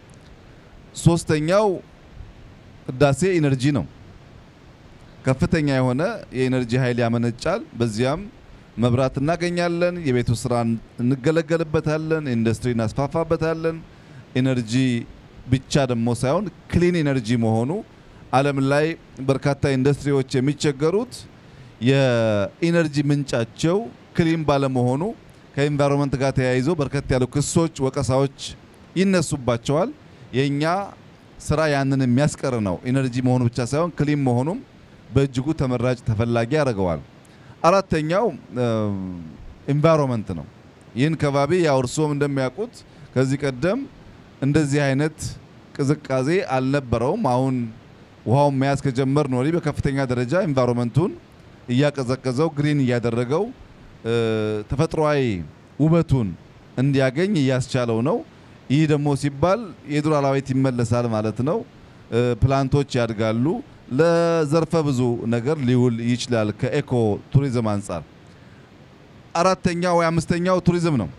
ሶስተኛው ህዳሴ ኢነርጂ ነው። ከፍተኛ የሆነ የኢነርጂ ኃይል ያመነጫል። በዚያም መብራት እናገኛለን፣ የቤት ውስጥ ስራ እንገለገልበታለን፣ ኢንዱስትሪ እናስፋፋበታለን። ኢነርጂ ብቻ ደግሞ ሳይሆን ክሊን ኢነርጂ መሆኑ ዓለም ላይ በርካታ ኢንዱስትሪዎች የሚቸገሩት የኢነርጂ ምንጫቸው ክሊን ባለመሆኑ ከኢንቫይሮንመንት ጋር ተያይዞ በርከት ያሉ ክሶች፣ ወቀሳዎች ይነሱባቸዋል። የእኛ ስራ ያንን የሚያስቀር ነው። ኢነርጂ መሆኑ ብቻ ሳይሆን ክሊን መሆኑም በእጅጉ ተመራጭ ተፈላጊ ያደርገዋል። አራተኛው ኢንቫይሮንመንት ነው። ይህን ከባቢ ያው እርስዎም እንደሚያውቁት ከዚህ ቀደም እንደዚህ አይነት ቅዝቃዜ አልነበረውም። አሁን ውሃውን መያዝ ከጀመር ነው ወዲህ በከፍተኛ ደረጃ ኢንቫይሮንመንቱን እያቀዘቀዘው ግሪን እያደረገው እ፣ ተፈጥሯዊ ውበቱን እንዲያገኝ እያስቻለው ነው። ይህ ደግሞ ሲባል የዱር አራዊት ይመለሳል ማለት ነው። እ፣ ፕላንቶች ያድጋሉ። ለዘርፈ ብዙ ነገር ሊውል ይችላል ከኤኮ ቱሪዝም አንጻር። አራተኛው ወይ አምስተኛው ቱሪዝም ነው።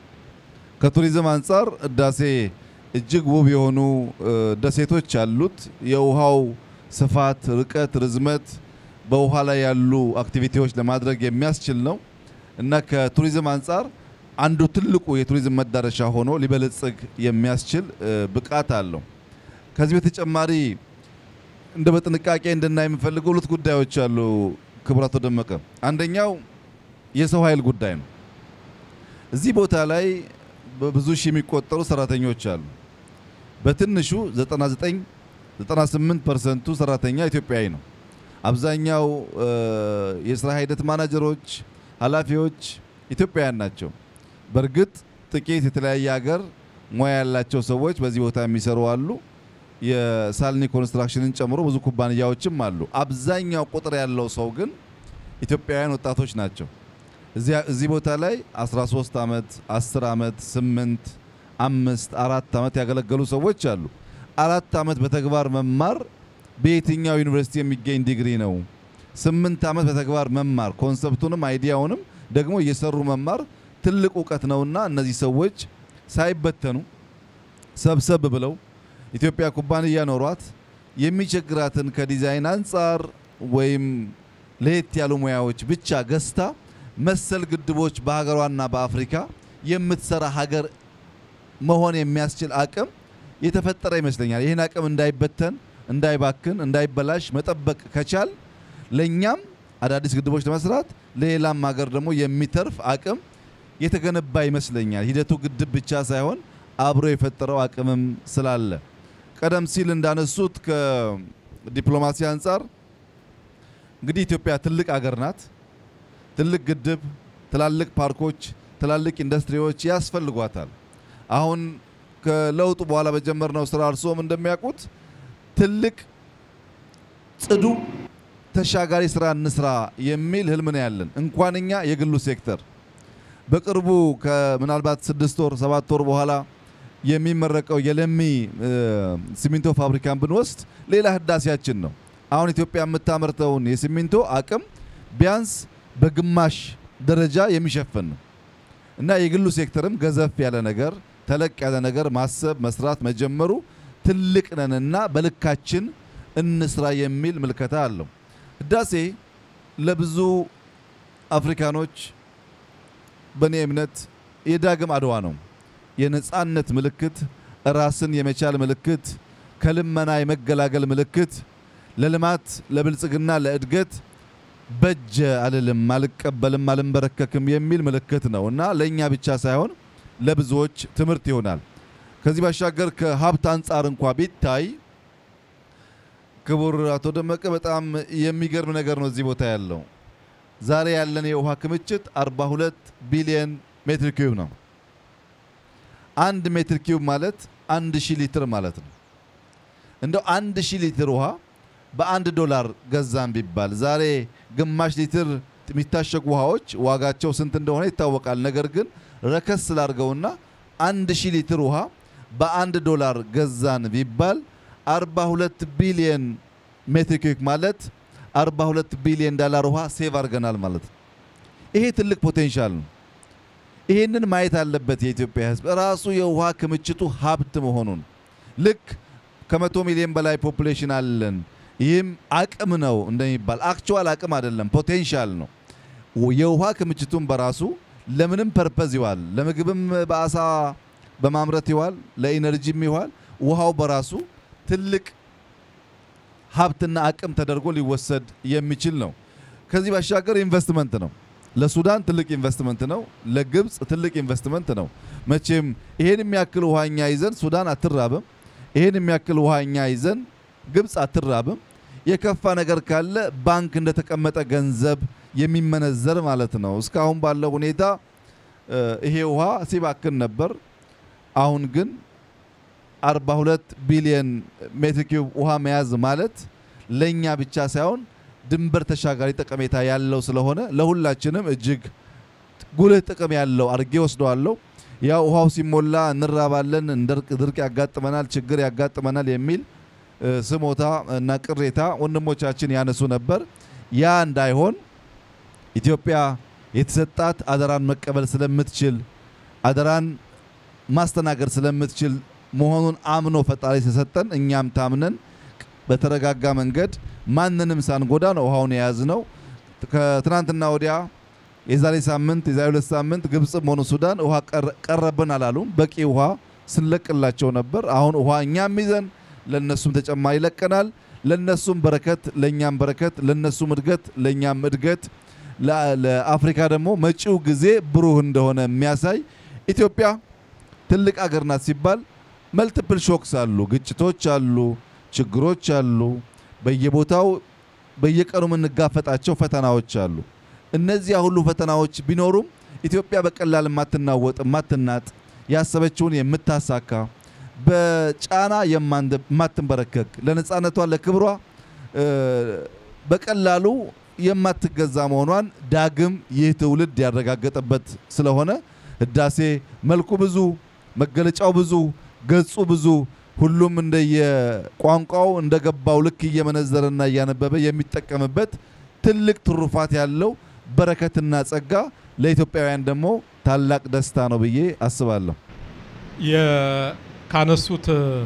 ከቱሪዝም አንጻር ህዳሴ እጅግ ውብ የሆኑ እ፣ ደሴቶች አሉት። የውሃው ስፋት፣ ርቀት፣ ርዝመት በውሃ ላይ ያሉ አክቲቪቲዎች ለማድረግ የሚያስችል ነው እና ከቱሪዝም አንጻር አንዱ ትልቁ የቱሪዝም መዳረሻ ሆኖ ሊበለጽግ የሚያስችል እ፣ ብቃት አለው። ከዚህ በተጨማሪ እንደ በጥንቃቄ እንድናይ የምፈልገው ሁለት ጉዳዮች አሉ። ክቡር አቶ ደመቀ፣ አንደኛው የሰው ኃይል ጉዳይ ነው። እዚህ ቦታ ላይ በብዙ ሺህ የሚቆጠሩ ሰራተኞች አሉ። በትንሹ 99 98 ፐርሰንቱ ሰራተኛ ኢትዮጵያዊ ነው። አብዛኛው እ፣ የስራ ሂደት ማናጀሮች፣ ኃላፊዎች ኢትዮጵያውያን ናቸው። በእርግጥ ጥቂት የተለያየ ሀገር ሙያ ያላቸው ሰዎች በዚህ ቦታ የሚሰሩ አሉ። የሳልኒ ኮንስትራክሽንን ጨምሮ ብዙ ኩባንያዎችም አሉ። አብዛኛው ቁጥር ያለው ሰው ግን ኢትዮጵያውያን ወጣቶች ናቸው። እዚያ- እዚህ ቦታ ላይ 13 ዓመት፣ 10 ዓመት፣ 8 አምስት አራት ዓመት ያገለገሉ ሰዎች አሉ። አራት ዓመት በተግባር መማር በየትኛው ዩኒቨርሲቲ የሚገኝ ዲግሪ ነው? ስምንት ዓመት በተግባር መማር ኮንሰፕቱንም አይዲያውንም ደግሞ እየሰሩ መማር ትልቅ እውቀት ነውና እነዚህ ሰዎች ሳይበተኑ ሰብሰብ ብለው ኢትዮጵያ ኩባንያ ኖሯት የሚቸግራትን ከዲዛይን አንጻር ወይም ለየት ያሉ ሙያዎች ብቻ ገዝታ መሰል ግድቦች በሀገሯና በአፍሪካ የምትሰራ ሀገር መሆን የሚያስችል አቅም የተፈጠረ ይመስለኛል። ይህን አቅም እንዳይበተን፣ እንዳይባክን፣ እንዳይበላሽ መጠበቅ ከቻል ለእኛም አዳዲስ ግድቦች ለመስራት ለሌላም ሀገር ደግሞ የሚተርፍ አቅም የተገነባ ይመስለኛል። ሂደቱ ግድብ ብቻ ሳይሆን አብሮ የፈጠረው አቅምም ስላለ ቀደም ሲል እንዳነሱት ከዲፕሎማሲ አንጻር እንግዲህ ኢትዮጵያ ትልቅ አገር ናት። ትልቅ ግድብ፣ ትላልቅ ፓርኮች፣ ትላልቅ ኢንዱስትሪዎች ያስፈልጓታል። አሁን ከለውጡ በኋላ በጀመርነው ስራ እርስዎም እንደሚያውቁት ትልቅ ጽዱ ተሻጋሪ ስራ እንስራ የሚል ህልም ነው ያለን። እንኳን እኛ የግሉ ሴክተር በቅርቡ ከምናልባት ስድስት ወር ሰባት ወር በኋላ የሚመረቀው የለሚ ሲሚንቶ ፋብሪካን ብንወስድ ሌላ ህዳሴያችን ነው። አሁን ኢትዮጵያ የምታመርተውን የሲሚንቶ አቅም ቢያንስ በግማሽ ደረጃ የሚሸፍን ነው እና የግሉ ሴክተርም ገዘፍ ያለ ነገር ተለቅ ያለ ነገር ማሰብ መስራት መጀመሩ ትልቅ ነንና በልካችን እንስራ የሚል ምልከታ አለው። ህዳሴ ለብዙ አፍሪካኖች በእኔ እምነት የዳግም አድዋ ነው። የነጻነት ምልክት፣ ራስን የመቻል ምልክት፣ ከልመና የመገላገል ምልክት፣ ለልማት ለብልጽግና ለእድገት በጀ አልልም፣ አልቀበልም፣ አልንበረከክም የሚል ምልክት ነው እና ለእኛ ብቻ ሳይሆን ለብዙዎች ትምህርት ይሆናል። ከዚህ ባሻገር ከሀብት አንጻር እንኳ ቢታይ ክቡር አቶ ደመቀ በጣም የሚገርም ነገር ነው እዚህ ቦታ ያለው። ዛሬ ያለን የውሃ ክምችት 42 ቢሊየን ሜትር ኪዩብ ነው። አንድ ሜትር ኪዩብ ማለት አንድ ሺህ ሊትር ማለት ነው። እንደው አንድ ሺህ ሊትር ውሃ በአንድ ዶላር ገዛም ቢባል ዛሬ ግማሽ ሊትር የሚታሸጉ ውሃዎች ዋጋቸው ስንት እንደሆነ ይታወቃል። ነገር ግን ረከስ ስላርገውና አንድ ሺህ ሊትር ውሃ በአንድ ዶላር ገዛን ቢባል 42 ቢሊየን ሜትር ኪዩቢክ ማለት 42 ቢሊየን ዶላር ውሃ ሴቭ አድርገናል ማለት ነው። ይሄ ትልቅ ፖቴንሻል ነው። ይሄንን ማየት አለበት የኢትዮጵያ ሕዝብ ራሱ የውሃ ክምችቱ ሀብት መሆኑን ልክ ከመቶ ሚሊዮን በላይ ፖፑሌሽን አለን። ይህም አቅም ነው እንደሚባል አክቹዋል አቅም አይደለም፣ ፖቴንሻል ነው። የውሃ ክምችቱን በራሱ ለምንም ፐርፐዝ ይዋል፣ ለምግብም በአሳ በማምረት ይዋል፣ ለኢነርጂም ይዋል። ውሃው በራሱ ትልቅ ሀብትና አቅም ተደርጎ ሊወሰድ የሚችል ነው። ከዚህ ባሻገር ኢንቨስትመንት ነው። ለሱዳን ትልቅ ኢንቨስትመንት ነው። ለግብፅ ትልቅ ኢንቨስትመንት ነው። መቼም ይሄን የሚያክል ውሃኛ ይዘን ሱዳን አትራብም። ይሄን የሚያክል ውሃኛ ይዘን ግብፅ አትራብም። የከፋ ነገር ካለ ባንክ እንደተቀመጠ ገንዘብ የሚመነዘር ማለት ነው። እስካሁን ባለው ሁኔታ ይሄ ውሃ ሲባክን ነበር። አሁን ግን 42 ቢሊዮን ሜትር ኪዩብ ውሃ መያዝ ማለት ለኛ ብቻ ሳይሆን ድንበር ተሻጋሪ ጠቀሜታ ያለው ስለሆነ ለሁላችንም እጅግ ጉልህ ጥቅም ያለው አድርጌ ወስደዋለሁ። ያው ውሃው ሲሞላ እንራባለን፣ እንደርቅ ድርቅ ያጋጥመናል፣ ችግር ያጋጥመናል የሚል ስሞታ እና ቅሬታ ወንድሞቻችን ያነሱ ነበር። ያ እንዳይሆን ኢትዮጵያ የተሰጣት አደራን መቀበል ስለምትችል አደራን ማስተናገድ ስለምትችል መሆኑን አምኖ ፈጣሪ ተሰጠን። እኛም ታምነን በተረጋጋ መንገድ ማንንም ሳንጎዳ ነው ውሃውን የያዝነው። ከትናንትና ወዲያ የዛሬ ሳምንት የዛሬ ሁለት ሳምንት ግብፅም ሆኑ ሱዳን ውሃ ቀረብን አላሉም። በቂ ውሃ ስንለቅላቸው ነበር። አሁን ውሃ እኛም ይዘን ለነሱም ተጨማሪ ይለቀናል። ለነሱም በረከት፣ ለእኛም በረከት፣ ለነሱም እድገት፣ ለእኛም እድገት፣ ለአፍሪካ ደግሞ መጪው ጊዜ ብሩህ እንደሆነ የሚያሳይ ኢትዮጵያ ትልቅ አገር ናት ሲባል መልቲፕል ሾክስ አሉ፣ ግጭቶች አሉ፣ ችግሮች አሉ። በየቦታው በየቀኑ የምንጋፈጣቸው ፈተናዎች አሉ። እነዚያ ሁሉ ፈተናዎች ቢኖሩም ኢትዮጵያ በቀላል የማትናወጥ የማትናጥ ያሰበችውን የምታሳካ በጫና የማትንበረከክ ለነፃነቷ ለክብሯ በቀላሉ የማትገዛ መሆኗን ዳግም ይህ ትውልድ ያረጋገጠበት ስለሆነ ህዳሴ መልኩ ብዙ፣ መገለጫው ብዙ፣ ገጹ ብዙ ሁሉም እንደየቋንቋው እንደገባው ልክ እየመነዘረና እያነበበ የሚጠቀምበት ትልቅ ትሩፋት ያለው በረከትና ጸጋ ለኢትዮጵያውያን ደግሞ ታላቅ ደስታ ነው ብዬ አስባለሁ። ካነሱት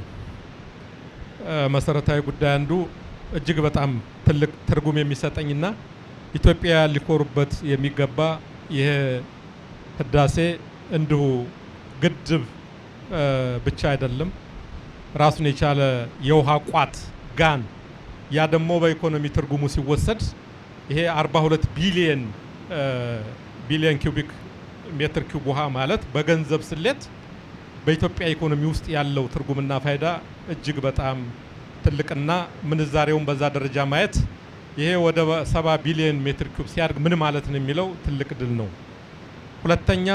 መሰረታዊ ጉዳይ አንዱ እጅግ በጣም ትልቅ ትርጉም የሚሰጠኝና ኢትዮጵያ ሊኮሩበት የሚገባ ይሄ ህዳሴ እንዲሁ ግድብ ብቻ አይደለም፣ ራሱን የቻለ የውሃ ቋት ጋን፣ ያ ደግሞ በኢኮኖሚ ትርጉሙ ሲወሰድ ይሄ 42 ቢሊየን ቢሊየን ኪዩቢክ ሜትር ኪዩብ ውሃ ማለት በገንዘብ ስሌት በኢትዮጵያ ኢኮኖሚ ውስጥ ያለው ትርጉምና ፋይዳ እጅግ በጣም ትልቅና ምንዛሬውን በዛ ደረጃ ማየት ይሄ ወደ 70 ቢሊዮን ሜትር ኪዩብ ሲያድግ ምን ማለት ነው የሚለው ትልቅ ድል ነው። ሁለተኛ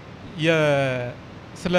ስለ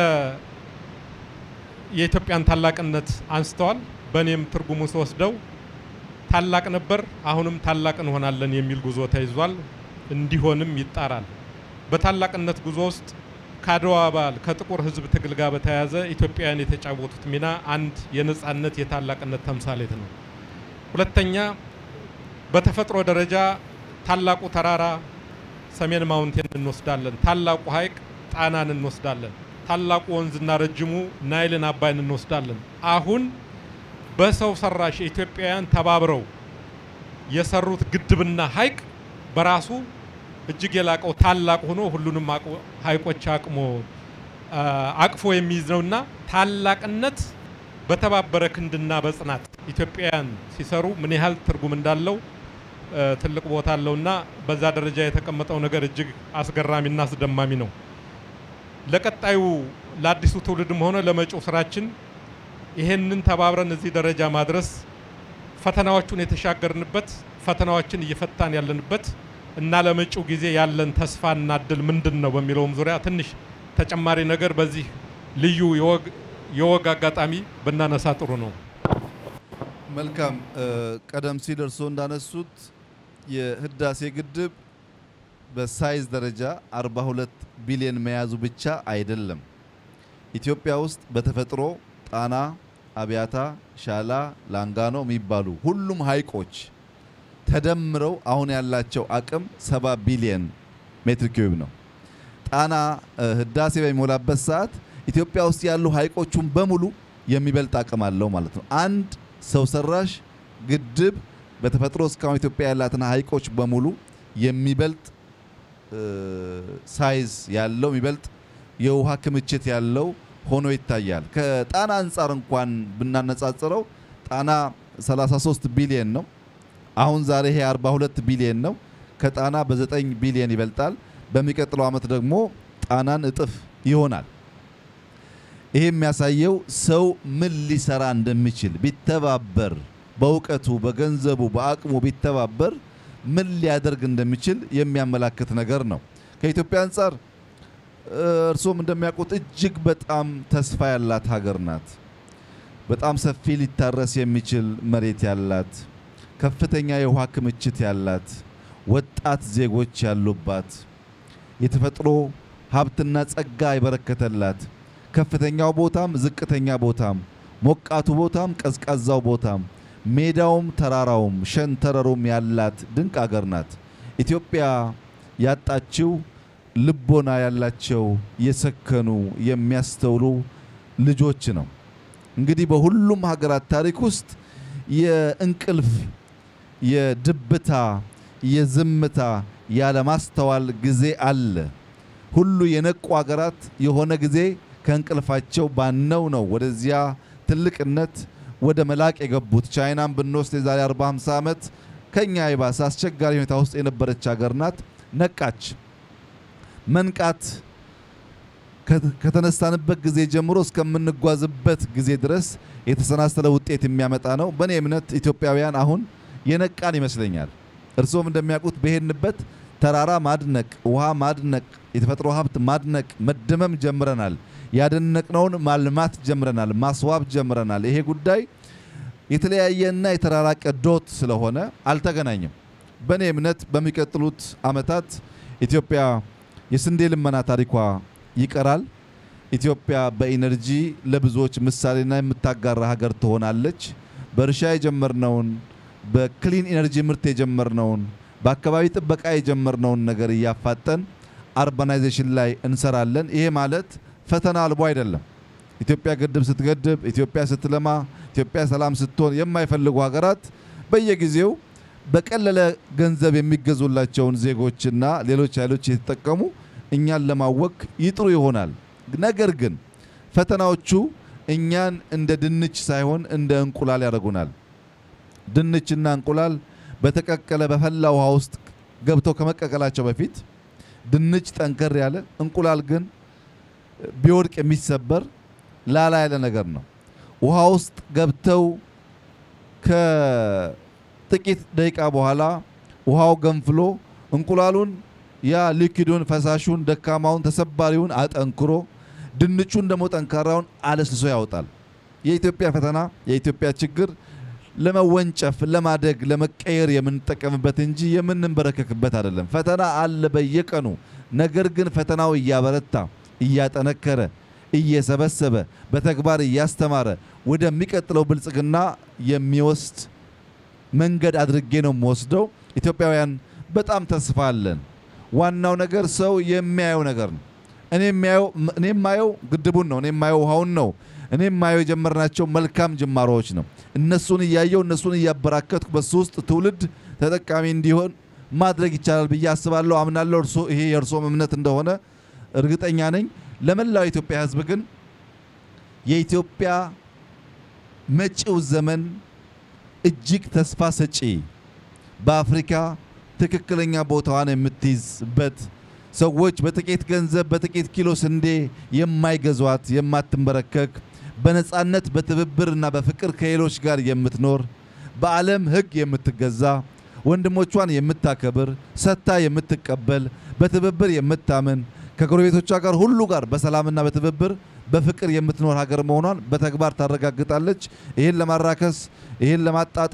የኢትዮጵያን ታላቅነት አንስተዋል። በእኔም ትርጉሙ ስወስደው ታላቅ ነበር፣ አሁንም ታላቅ እንሆናለን የሚል ጉዞ ተይዟል። እንዲሆንም ይጣራል። በታላቅነት ጉዞ ውስጥ ከአድዋ በዓል ከጥቁር ሕዝብ ትግል ጋር በተያያዘ ኢትዮጵያውያን የተጫወቱት ሚና አንድ የነጻነት የታላቅነት ተምሳሌት ነው። ሁለተኛ በተፈጥሮ ደረጃ ታላቁ ተራራ ሰሜን ማውንቴን እንወስዳለን። ታላቁ ሐይቅ ጣናን እንወስዳለን። ታላቁ ወንዝና ረጅሙ ናይልን አባይን እንወስዳለን። አሁን በሰው ሰራሽ ኢትዮጵያውያን ተባብረው የሰሩት ግድብና ሐይቅ በራሱ እጅግ የላቀው ታላቅ ሆኖ ሁሉንም ሐይቆች አቅሞ አቅፎ የሚይዝ ነውና ታላቅነት በተባበረ ክንድና በጽናት ኢትዮጵያውያን ሲሰሩ ምን ያህል ትርጉም እንዳለው ትልቅ ቦታ አለውና በዛ ደረጃ የተቀመጠው ነገር እጅግ አስገራሚና አስደማሚ ነው። ለቀጣዩ ለአዲሱ ትውልድም ሆነ ለመጪው ስራችን ይሄንን ተባብረን እዚህ ደረጃ ማድረስ ፈተናዎቹን የተሻገርንበት ፈተናዎችን እየፈታን ያለንበት እና ለመጪው ጊዜ ያለን ተስፋና እድል ምንድን ነው በሚለውም ዙሪያ ትንሽ ተጨማሪ ነገር በዚህ ልዩ የወግ አጋጣሚ ብናነሳ ጥሩ ነው። መልካም። ቀደም ሲል እርስዎ እንዳነሱት የህዳሴ ግድብ በሳይዝ ደረጃ 42 ቢሊዮን መያዙ ብቻ አይደለም። ኢትዮጵያ ውስጥ በተፈጥሮ ጣና፣ አብያታ፣ ሻላ፣ ላንጋኖ የሚባሉ ሁሉም ሐይቆች ተደምረው አሁን ያላቸው አቅም 70 ቢሊዮን ሜትር ኪዩብ ነው። ጣና ህዳሴ በሚሞላበት ሰዓት ኢትዮጵያ ውስጥ ያሉ ሐይቆቹን በሙሉ የሚበልጥ አቅም አለው ማለት ነው። አንድ ሰው ሰራሽ ግድብ በተፈጥሮ እስካሁን ኢትዮጵያ ያላትን ሐይቆች በሙሉ የሚበልጥ ሳይዝ ያለው የሚበልጥ የውሃ ክምችት ያለው ሆኖ ይታያል። ከጣና አንጻር እንኳን ብናነጻጽረው ጣና 33 ቢሊየን ነው። አሁን ዛሬ ይሄ 42 ቢሊየን ነው። ከጣና በ9 ቢሊየን ይበልጣል። በሚቀጥለው ዓመት ደግሞ ጣናን እጥፍ ይሆናል። ይሄ የሚያሳየው ሰው ምን ሊሰራ እንደሚችል ቢተባበር፣ በእውቀቱ፣ በገንዘቡ፣ በአቅሙ ቢተባበር ምን ሊያደርግ እንደሚችል የሚያመላክት ነገር ነው። ከኢትዮጵያ አንጻር እርሶም እንደሚያውቁት እጅግ በጣም ተስፋ ያላት ሀገር ናት። በጣም ሰፊ ሊታረስ የሚችል መሬት ያላት፣ ከፍተኛ የውሃ ክምችት ያላት፣ ወጣት ዜጎች ያሉባት፣ የተፈጥሮ ሀብትና ጸጋ የበረከተላት፣ ከፍተኛው ቦታም ዝቅተኛ ቦታም፣ ሞቃቱ ቦታም ቀዝቃዛው ቦታም፣ ሜዳውም ተራራውም ሸንተረሩም ያላት ድንቅ አገር ናት። ኢትዮጵያ ያጣችው ልቦና ያላቸው የሰከኑ የሚያስተውሉ ልጆች ነው። እንግዲህ በሁሉም ሀገራት ታሪክ ውስጥ የእንቅልፍ፣ የድብታ፣ የዝምታ፣ ያለማስተዋል ጊዜ አለ። ሁሉ የነቁ ሀገራት የሆነ ጊዜ ከእንቅልፋቸው ባነው ነው ወደዚያ ትልቅነት ወደ መላቅ የገቡት። ቻይናን ብንወስድ የዛሬ 40 50 ዓመት ከኛ የባሰ አስቸጋሪ ሁኔታ ውስጥ የነበረች ሀገር ናት። ነቃች። መንቃት ከተነሳንበት ጊዜ ጀምሮ እስከምንጓዝበት ጊዜ ድረስ የተሰናሰለ ውጤት የሚያመጣ ነው። በእኔ እምነት ኢትዮጵያውያን አሁን የነቃን ይመስለኛል። እርስዎም እንደሚያውቁት በሄድንበት ተራራ ማድነቅ፣ ውሃ ማድነቅ፣ የተፈጥሮ ሀብት ማድነቅ፣ መደመም ጀምረናል። ያደነቅነውን ማልማት ጀምረናል፣ ማስዋብ ጀምረናል። ይሄ ጉዳይ የተለያየና የተራራቀ ዶት ስለሆነ አልተገናኘም። በእኔ እምነት በሚቀጥሉት ዓመታት ኢትዮጵያ የስንዴ ልመና ታሪኳ ይቀራል። ኢትዮጵያ በኢነርጂ ለብዙዎች ምሳሌና የምታጋራ ሀገር ትሆናለች። በእርሻ የጀመርነውን በክሊን ኢነርጂ ምርት የጀመርነውን በአካባቢ ጥበቃ የጀመርነውን ነገር እያፋጠን አርባናይዜሽን ላይ እንሰራለን። ይሄ ማለት ፈተና አልቦ አይደለም። ኢትዮጵያ ግድብ ስትገድብ፣ ኢትዮጵያ ስትለማ፣ ኢትዮጵያ ሰላም ስትሆን የማይፈልጉ ሀገራት በየጊዜው በቀለለ ገንዘብ የሚገዙላቸውን ዜጎችና ሌሎች ኃይሎች የተጠቀሙ እኛን ለማወክ ይጥሩ ይሆናል። ነገር ግን ፈተናዎቹ እኛን እንደ ድንች ሳይሆን እንደ እንቁላል ያደርጉናል። ድንችና እንቁላል በተቀቀለ በፈላ ውሃ ውስጥ ገብተው ከመቀቀላቸው በፊት ድንች ጠንከር ያለ፣ እንቁላል ግን ቢወድቅ የሚሰበር ላላ ያለ ነገር ነው። ውሃ ውስጥ ገብተው ከጥቂት ደቂቃ በኋላ ውሃው ገንፍሎ እንቁላሉን ያ ሊኪዱን፣ ፈሳሹን፣ ደካማውን፣ ተሰባሪውን አጠንክሮ ድንቹን ደግሞ ጠንካራውን አለስልሶ ያወጣል። የኢትዮጵያ ፈተና የኢትዮጵያ ችግር ለመወንጨፍ፣ ለማደግ፣ ለመቀየር የምንጠቀምበት እንጂ የምንንበረከክበት አይደለም። ፈተና አለ በየቀኑ። ነገር ግን ፈተናው እያበረታ እያጠነከረ እየሰበሰበ በተግባር እያስተማረ ወደሚቀጥለው ብልጽግና የሚወስድ መንገድ አድርጌ ነው የምወስደው። ኢትዮጵያውያን በጣም ተስፋ አለን። ዋናው ነገር ሰው የሚያየው ነገር ነው። እኔ የማየው ግድቡን ነው። እኔ የማየው ውሃውን ነው። እኔ የማየው የጀመርናቸው መልካም ጅማሮዎች ነው። እነሱን እያየው እነሱን እያበራከትኩ በሱ ውስጥ ትውልድ ተጠቃሚ እንዲሆን ማድረግ ይቻላል ብዬ አስባለሁ፣ አምናለሁ። እርሶ ይሄ የእርሶም እምነት እንደሆነ እርግጠኛ ነኝ። ለመላው የኢትዮጵያ ሕዝብ ግን የኢትዮጵያ መጪው ዘመን እጅግ ተስፋ ሰጪ በአፍሪካ ትክክለኛ ቦታዋን የምትይዝበት ሰዎች በጥቂት ገንዘብ በጥቂት ኪሎ ስንዴ የማይገዟት የማትንበረከክ በነፃነት በትብብርና በፍቅር ከሌሎች ጋር የምትኖር በዓለም ሕግ የምትገዛ ወንድሞቿን የምታከብር ሰጥታ የምትቀበል በትብብር የምታምን ከጎረቤቶቿ ጋር ሁሉ ጋር በሰላምና በትብብር በፍቅር የምትኖር ሀገር መሆኗን በተግባር ታረጋግጣለች። ይህን ለማራከስ፣ ይህን ለማጣጣል፣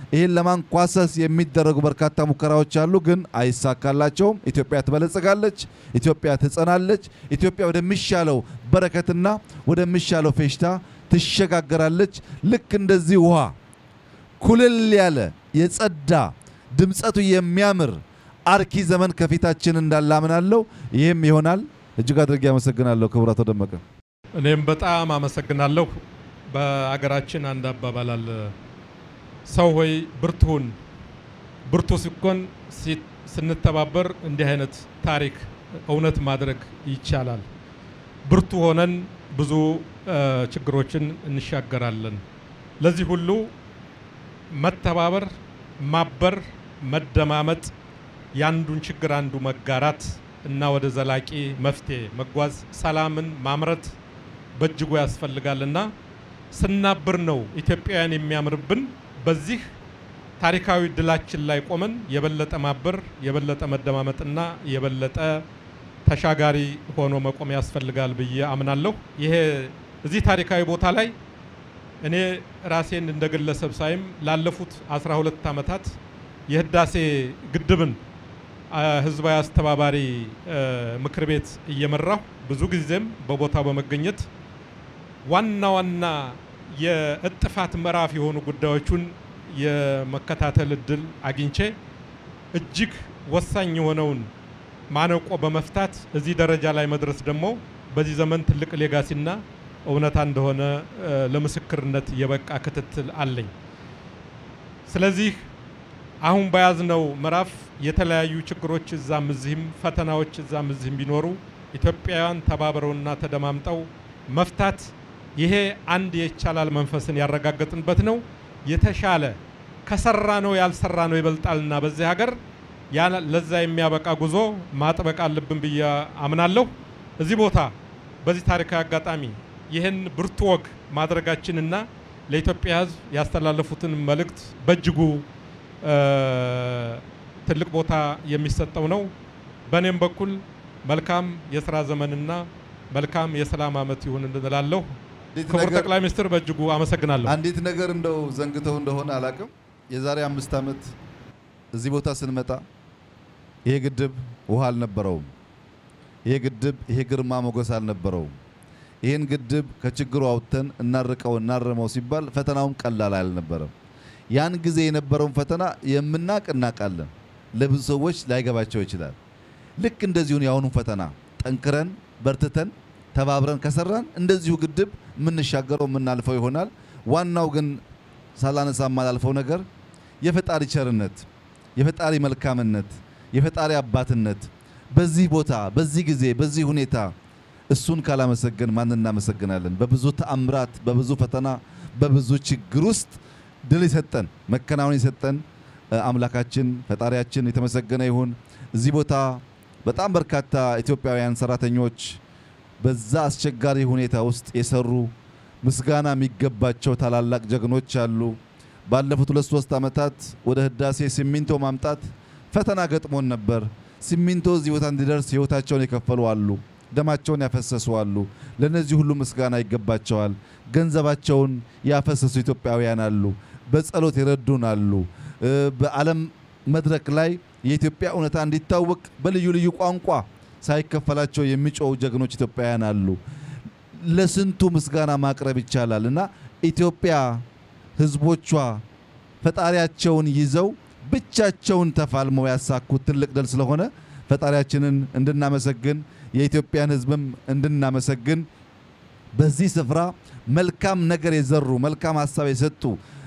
ይህን ለማንኳሰስ የሚደረጉ በርካታ ሙከራዎች አሉ፣ ግን አይሳካላቸውም። ኢትዮጵያ ትበለጽጋለች፣ ኢትዮጵያ ትጸናለች፣ ኢትዮጵያ ወደሚሻለው በረከትና ወደሚሻለው ፌሽታ ትሸጋገራለች። ልክ እንደዚህ ውሃ ኩልል ያለ የጸዳ ድምጸቱ የሚያምር አርኪ ዘመን ከፊታችን እንዳላምናለሁ። ይህም ይሆናል። እጅግ አድርጌ አመሰግናለሁ ክቡር አቶ ደመቀ። እኔም በጣም አመሰግናለሁ። በአገራችን አንድ አባባል አለ፣ ሰው ሆይ ብርቱ ሁን። ብርቱ ሲኮን ሲ- ስንተባበር እንዲህ አይነት ታሪክ እውነት ማድረግ ይቻላል። ብርቱ ሆነን ብዙ እ፣ ችግሮችን እንሻገራለን። ለዚህ ሁሉ መተባበር፣ ማበር፣ መደማመጥ፣ የአንዱን ችግር አንዱ መጋራት እና ወደ ዘላቂ መፍትሄ መጓዝ ሰላምን ማምረት በእጅጉ ያስፈልጋልና ስናብር ነው ኢትዮጵያውያን የሚያምርብን። በዚህ ታሪካዊ ድላችን ላይ ቆመን የበለጠ ማበር፣ የበለጠ መደማመጥና የበለጠ ተሻጋሪ ሆኖ መቆም ያስፈልጋል ብዬ አምናለሁ። ይሄ እዚህ ታሪካዊ ቦታ ላይ እኔ ራሴን እንደ ግለሰብ ሳይም ላለፉት 12 ዓመታት የህዳሴ ግድብን አ፣ ህዝባዊ አስተባባሪ እ፣ ምክር ቤት እየመራሁ ብዙ ጊዜም በቦታው በመገኘት ዋና ዋና የእጥፋት ምዕራፍ የሆኑ ጉዳዮቹን የመከታተል እድል አግኝቼ እጅግ ወሳኝ የሆነውን ማነቆ በመፍታት እዚህ ደረጃ ላይ መድረስ ደግሞ በዚህ ዘመን ትልቅ ሌጋሲና እውነታ እንደሆነ እ፣ ለምስክርነት የበቃ ክትትል አለኝ። ስለዚህ አሁን በያዝነው ምዕራፍ የተለያዩ ችግሮች እዛም እዚህም ፈተናዎች እዛም እዚህም ቢኖሩ ኢትዮጵያውያን ተባብረውና ተደማምጠው መፍታት ይሄ አንድ የይቻላል መንፈስን ያረጋገጥንበት ነው። የተሻለ ከሰራ ነው ያልሰራ ነው ይበልጣልና በዚህ ሀገር ያ- ለዛ የሚያበቃ ጉዞ ማጥበቅ አለብን ብዬ አምናለሁ። እዚህ ቦታ በዚህ ታሪካዊ አጋጣሚ ይህን ብርቱ ወግ ማድረጋችንና ለኢትዮጵያ ሕዝብ ያስተላለፉትን መልእክት በእጅጉ እ፣ ትልቅ ቦታ የሚሰጠው ነው። በእኔም በኩል መልካም የስራ ዘመንና መልካም የሰላም ዓመት ይሁን እንላለሁ። ክቡር ነገር- ጠቅላይ ሚኒስትር በእጅጉ አመሰግናለሁ። አንዲት ነገር እንደው ዘንግተው እንደሆነ አላቅም። የዛሬ አምስት ዓመት እዚህ ቦታ ስንመጣ ይሄ ግድብ ውሃ አልነበረውም። ይሄ ግድብ ይሄ ግርማ ሞገስ አልነበረውም። ይህን ግድብ ከችግሩ አውጥተን እናርቀው እናርመው ሲባል ፈተናውም ቀላል አልነበረም። ያን ጊዜ የነበረውን ፈተና የምናቅ እናቃለን። ለብዙ ሰዎች ላይገባቸው ይችላል። ልክ እንደዚሁን የአሁኑን ፈተና ጠንክረን በርትተን ተባብረን ከሰራን እንደዚሁ ግድብ የምንሻገረው የምናልፈው ይሆናል። ዋናው ግን ሳላነሳ የማላልፈው ነገር የፈጣሪ ቸርነት፣ የፈጣሪ መልካምነት፣ የፈጣሪ አባትነት በዚህ ቦታ በዚህ ጊዜ በዚህ ሁኔታ እሱን ካላመሰገን ማን እናመሰግናለን? በብዙ ተአምራት፣ በብዙ ፈተና፣ በብዙ ችግር ውስጥ ድል የሰጠን መከናወን የሰጠን እ፣ አምላካችን ፈጣሪያችን የተመሰገነ ይሁን። እዚህ ቦታ በጣም በርካታ ኢትዮጵያውያን ሰራተኞች በዛ አስቸጋሪ ሁኔታ ውስጥ የሰሩ ምስጋና የሚገባቸው ታላላቅ ጀግኖች አሉ። ባለፉት ሁለት ሶስት ዓመታት ወደ ህዳሴ ሲሚንቶ ማምጣት ፈተና ገጥሞን ነበር። ሲሚንቶ እዚህ ቦታ እንዲደርስ ህይወታቸውን የከፈሉ አሉ፣ ደማቸውን ያፈሰሱ አሉ። ለነዚህ ሁሉ ምስጋና ይገባቸዋል። ገንዘባቸውን ያፈሰሱ ኢትዮጵያውያን አሉ፣ በጸሎት የረዱን አሉ። እ፣ በዓለም መድረክ ላይ የኢትዮጵያ እውነታ እንዲታወቅ በልዩ ልዩ ቋንቋ ሳይከፈላቸው የሚጮው ጀግኖች ኢትዮጵያውያን አሉ። ለስንቱ ምስጋና ማቅረብ ይቻላል እና ኢትዮጵያ ህዝቦቿ ፈጣሪያቸውን ይዘው ብቻቸውን ተፋልመው ያሳኩት ትልቅ ድል ስለሆነ ፈጣሪያችንን እንድናመሰግን የኢትዮጵያን ህዝብም እንድናመሰግን በዚህ ስፍራ መልካም ነገር የዘሩ መልካም ሀሳብ የሰጡ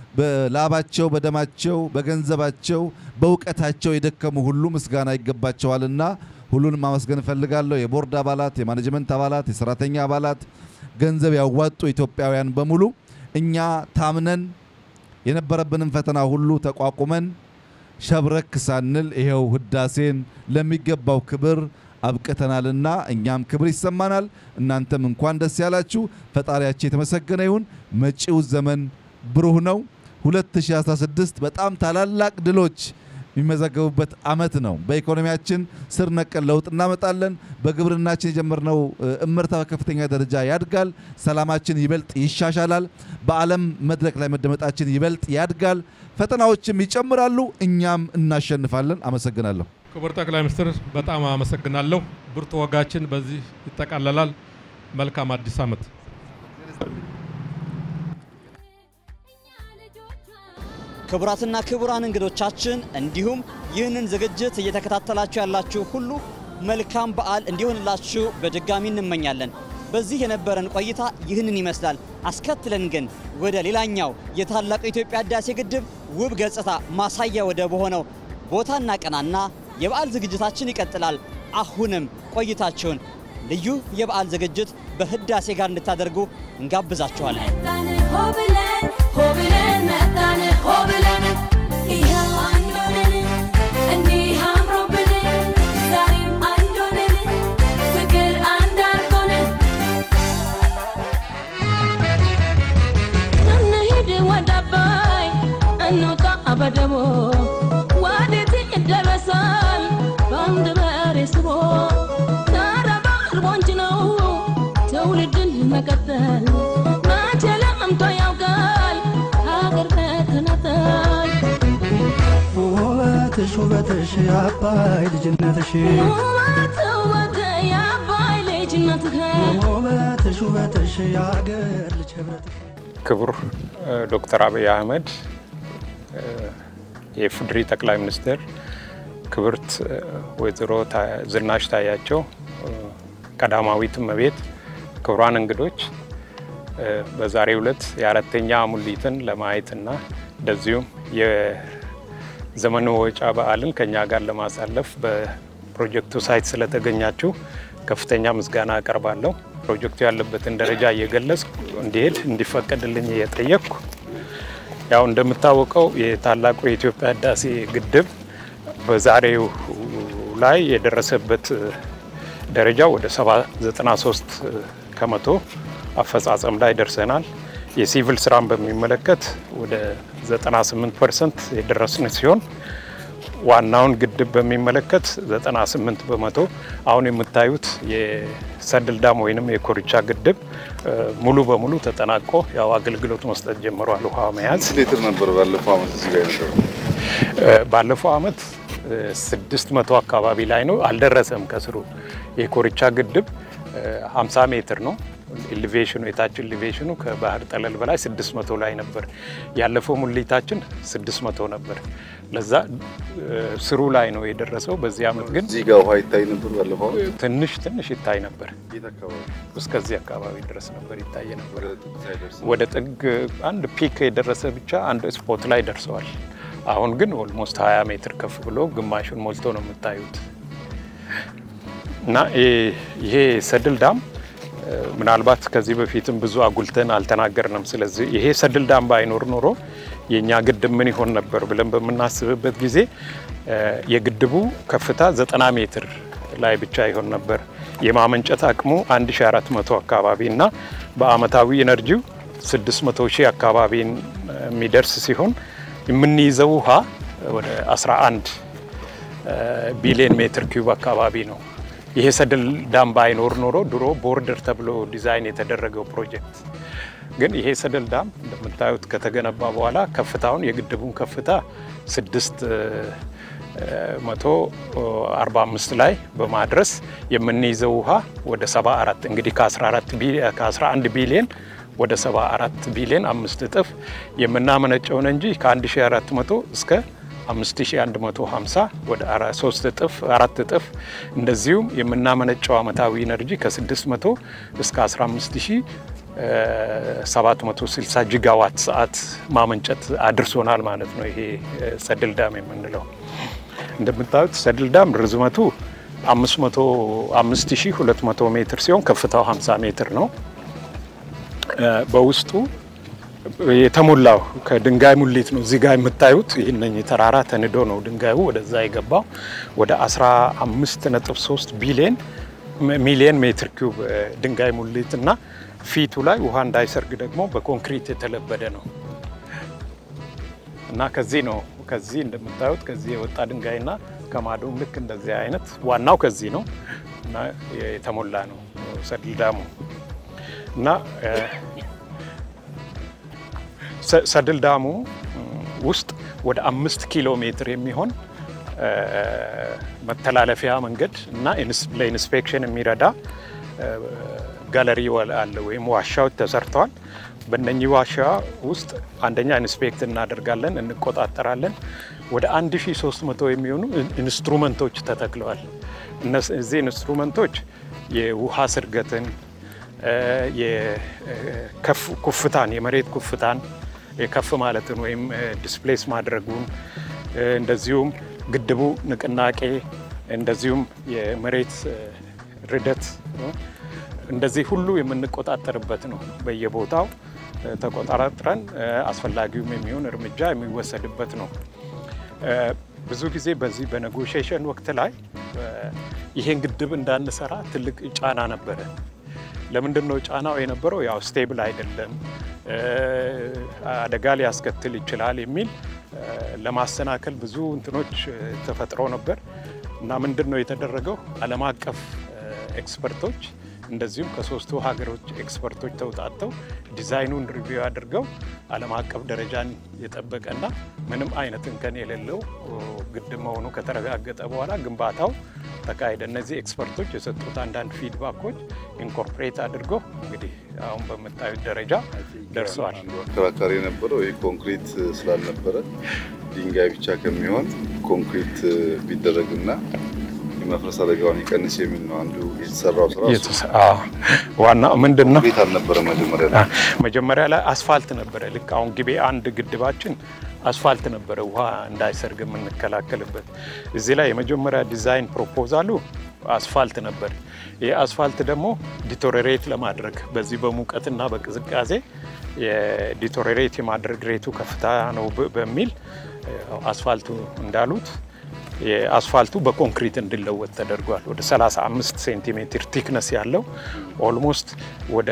በላባቸው፣ በደማቸው፣ በገንዘባቸው፣ በእውቀታቸው የደከሙ ሁሉ ምስጋና ይገባቸዋልና ሁሉንም ማመስገን እፈልጋለሁ። የቦርድ አባላት፣ የማኔጅመንት አባላት፣ የሰራተኛ አባላት፣ ገንዘብ ያዋጡ ኢትዮጵያውያን በሙሉ እኛ ታምነን የነበረብንን ፈተና ሁሉ ተቋቁመን ሸብረክ ሳንል ይሄው ህዳሴን ለሚገባው ክብር አብቅተናልና እኛም ክብር ይሰማናል። እናንተም እንኳን ደስ ያላችሁ። ፈጣሪያችን የተመሰገነ ይሁን። መጪው ዘመን ብሩህ ነው። 2016 በጣም ታላላቅ ድሎች የሚመዘገቡበት ዓመት ነው። በኢኮኖሚያችን ስር ነቀል ለውጥ እናመጣለን። በግብርናችን የጀመርነው እምርታ በከፍተኛ ደረጃ ያድጋል። ሰላማችን ይበልጥ ይሻሻላል። በዓለም መድረክ ላይ መደመጣችን ይበልጥ ያድጋል። ፈተናዎችም ይጨምራሉ። እኛም እናሸንፋለን። አመሰግናለሁ። ክቡር ጠቅላይ ሚኒስትር በጣም አመሰግናለሁ። ብርቱ ወጋችን በዚህ ይጠቃለላል። መልካም አዲስ ዓመት። ክቡራትና ክቡራን እንግዶቻችን እንዲሁም ይህንን ዝግጅት እየተከታተላችሁ ያላችሁ ሁሉ መልካም በዓል እንዲሆንላችሁ በድጋሚ እንመኛለን። በዚህ የነበረን ቆይታ ይህንን ይመስላል። አስከትለን ግን ወደ ሌላኛው የታላቁ የኢትዮጵያ ህዳሴ ግድብ ውብ ገጽታ ማሳያ ወደ በሆነው ቦታና ቀናና የበዓል ዝግጅታችን ይቀጥላል። አሁንም ቆይታችሁን ልዩ የበዓል ዝግጅት በህዳሴ ጋር እንድታደርጉ እንጋብዛችኋለን። ሆብለን ሆብለን መጣን ሆብለን ይኸው አንድ ሆነን እንዲህ አምሮብን ዛሬም አንድ ሆነን ፍቅር አንድ አድርጎን እንሂድ ወደ አባይ እንውጣ በደቦ ወዴት ይደረሳል በአንድ በሬ ስቦ ተረባ ወንጅ ነው ትውልድን መቀጠል መቼ ለምቶ ያውቃል ሀገር ከተናጠል ውበትሽ ውበትሽ የአባይ ልጅነትሽ ውበት ውበት የአባይ ልጅነትህ ውበትሽ ውበትሽ የአገር ልጅ ህብረትሽ ክቡር ዶክተር አብይ አህመድ የኢፌዴሪ ጠቅላይ ሚኒስትር፣ ክብርት ወይዘሮ ዝናሽ ታያቸው ቀዳማዊት እመቤት፣ ክቡራን እንግዶች በዛሬው ዕለት የአራተኛ ሙሊትን ለማየትና እንደዚሁም የዘመኑ መውጫ በዓልን ከኛ ጋር ለማሳለፍ በፕሮጀክቱ ሳይት ስለተገኛችሁ ከፍተኛ ምስጋና አቀርባለሁ። ፕሮጀክቱ ያለበትን ደረጃ እየገለጽ እንዲሄድ እንዲፈቀድልኝ እየጠየቅኩ ያው እንደምታወቀው የታላቁ የኢትዮጵያ ህዳሴ ግድብ በዛሬው ላይ የደረሰበት ደረጃ ወደ 93 ከመቶ አፈጻጸም ላይ ደርሰናል። የሲቪል ስራን በሚመለከት ወደ 98 ፐርሰንት የደረስን ሲሆን ዋናውን ግድብ በሚመለከት 98 በመቶ አሁን የምታዩት የሰድል ዳም ወይንም የኮርቻ ግድብ ሙሉ በሙሉ ተጠናቆ ያው አገልግሎት መስጠት ጀምሯል። ውሃ መያዝ ሊትር ነበር ባለፈው ዓመት እዚህ ጋር የነበረው? ባለፈው ዓመት ስድስት መቶ አካባቢ ላይ ነው። አልደረሰም ከስሩ የኮርቻ ግድብ 50 ሜትር ነው ኤሌቬሽኑ የታች ኤሌቬሽኑ ከባህር ጠለል በላይ 600 ላይ ነበር። ያለፈው ሙሊታችን 600 ነበር። ለዛ ስሩ ላይ ነው የደረሰው። በዚህ ዓመት ግን እዚህ ጋር ውሃ ይታይ ነበር። ባለፈው ትንሽ ትንሽ ይታይ ነበር። የት አካባቢ? እስከዚህ አካባቢ ድረስ ነበር ይታይ ነበር። ወደ ጥግ አንድ ፒክ የደረሰ ብቻ አንድ ስፖት ላይ ደርሰዋል። አሁን ግን ኦልሞስት 20 ሜትር ከፍ ብሎ ግማሹን ሞልቶ ነው የምታዩት እና ይሄ ሰድል ዳም ምናልባት ከዚህ በፊትም ብዙ አጉልተን አልተናገርንም። ስለዚህ ይሄ ሰድል ዳም ባይኖር ኖሮ የእኛ ግድብ ምን ይሆን ነበር ብለን በምናስብበት ጊዜ የግድቡ ከፍታ 90 ሜትር ላይ ብቻ ይሆን ነበር። የማመንጨት አቅሙ 1400 አካባቢ እና በአመታዊ ኤነርጂው 600 ሺህ አካባቢ የሚደርስ ሲሆን የምንይዘው ውሃ ወደ 11 ቢሊዮን ሜትር ኪዩብ አካባቢ ነው። ይሄ ሰድል ዳም ባይኖር ኖሮ ድሮ ቦርደር ተብሎ ዲዛይን የተደረገው ፕሮጀክት ግን ይሄ ሰድል ዳም እንደምታዩት ከተገነባ በኋላ ከፍታውን የግድቡን ከፍታ ስድስት መቶ አርባ አምስት ላይ በማድረስ የምንይዘው ውሃ ወደ 74 እንግዲህ ከ11 ቢሊዮን ወደ 74 ቢሊዮን አምስት እጥፍ የምናመነጨውን እንጂ ከ1400 እስከ 5150 ወደ 3 እጥፍ 4 እጥፍ እንደዚሁም የምናመነጨው አመታዊ ኢነርጂ ከ600 እስከ 15760 ጂጋዋት ሰዓት ማመንጨት አድርሶናል ማለት ነው። ይሄ ሰድል ዳም የምንለው እንደምታዩት ሰድል ዳም ርዝመቱ 5200 ሜትር ሲሆን ከፍታው 50 ሜትር ነው። በውስጡ የተሞላው ከድንጋይ ሙሌት ነው። እዚህ ጋር የምታዩት ይህን ተራራ ተንዶ ነው ድንጋዩ ወደዛ የገባው ወደ 15.3 ቢሊዮን ሚሊየን ሜትር ኪዩብ ድንጋይ ሙሌት እና ፊቱ ላይ ውሃ እንዳይሰርግ ደግሞ በኮንክሪት የተለበደ ነው እና ከዚህ ነው ከዚህ እንደምታዩት ከዚህ የወጣ ድንጋይና ከማዶም ልክ እንደዚህ አይነት ዋናው ከዚህ ነው እና የተሞላ ነው ሰድል ዳሙ እና ሰድል ዳሙ ውስጥ ወደ አምስት ኪሎ ሜትር የሚሆን መተላለፊያ መንገድ እና ለኢንስፔክሽን የሚረዳ ጋለሪ አለ ወይም ዋሻዎች ተሰርተዋል። በእነኚህ ዋሻ ውስጥ አንደኛ ኢንስፔክት እናደርጋለን፣ እንቆጣጠራለን። ወደ 1300 የሚሆኑ ኢንስትሩመንቶች ተተክለዋል። እነዚህ ኢንስትሩመንቶች የውሃ ስርገትን፣ ኩፍታን፣ የመሬት ኩፍታን የከፍ ማለትን ወይም ዲስፕሌስ ማድረጉን እንደዚሁም ግድቡ ንቅናቄ እንደዚሁም የመሬት ርደት እንደዚህ ሁሉ የምንቆጣጠርበት ነው። በየቦታው ተቆጣጥረን አስፈላጊውም የሚሆን እርምጃ የሚወሰድበት ነው። ብዙ ጊዜ በዚህ በኔጎሽዬሽን ወቅት ላይ ይሄን ግድብ እንዳንሰራ ትልቅ ጫና ነበረ። ለምንድን ነው ጫናው የነበረው? ያው ስቴብል አይደለም፣ አደጋ ሊያስከትል ይችላል የሚል ለማሰናከል ብዙ እንትኖች ተፈጥሮ ነበር እና ምንድን ነው የተደረገው? ዓለም አቀፍ ኤክስፐርቶች እንደዚሁም ከሶስቱ ሀገሮች ኤክስፐርቶች ተውጣተው ዲዛይኑን ሪቪው አድርገው ዓለም አቀፍ ደረጃን የጠበቀና ምንም አይነት እንከን የሌለው ግድብ መሆኑ ከተረጋገጠ በኋላ ግንባታው ተካሄደ። እነዚህ ኤክስፐርቶች የሰጡት አንዳንድ ፊድባኮች ኢንኮርፖሬት አድርገው እንግዲህ አሁን በምታዩት ደረጃ ደርሰዋል። አከራካሪ የነበረው ይህ ኮንክሪት ስላልነበረ ድንጋይ ብቻ ከሚሆን ኮንክሪት ቢደረግና የመፍረስ አደጋውን ይቀንስ የሚል ነው አንዱ የተሰራው ስራ። ዋና ምንድን ነው ቤት አልነበረ መጀመሪያ ላይ መጀመሪያ ላይ አስፋልት ነበረ። ልክ አሁን ግቤ አንድ ግድባችን አስፋልት ነበረ፣ ውሃ እንዳይሰርግ የምንከላከልበት። እዚህ ላይ የመጀመሪያ ዲዛይን ፕሮፖዛሉ አስፋልት ነበር። ይህ አስፋልት ደግሞ ዲቶሬሬት ለማድረግ በዚህ በሙቀትና በቅዝቃዜ የዲቶሬሬት የማድረግ ሬቱ ከፍታ ነው በሚል አስፋልቱ እንዳሉት የአስፋልቱ በኮንክሪት እንዲለወጥ ተደርጓል። ወደ 35 ሴንቲሜትር ቲክነስ ያለው ኦልሞስት ወደ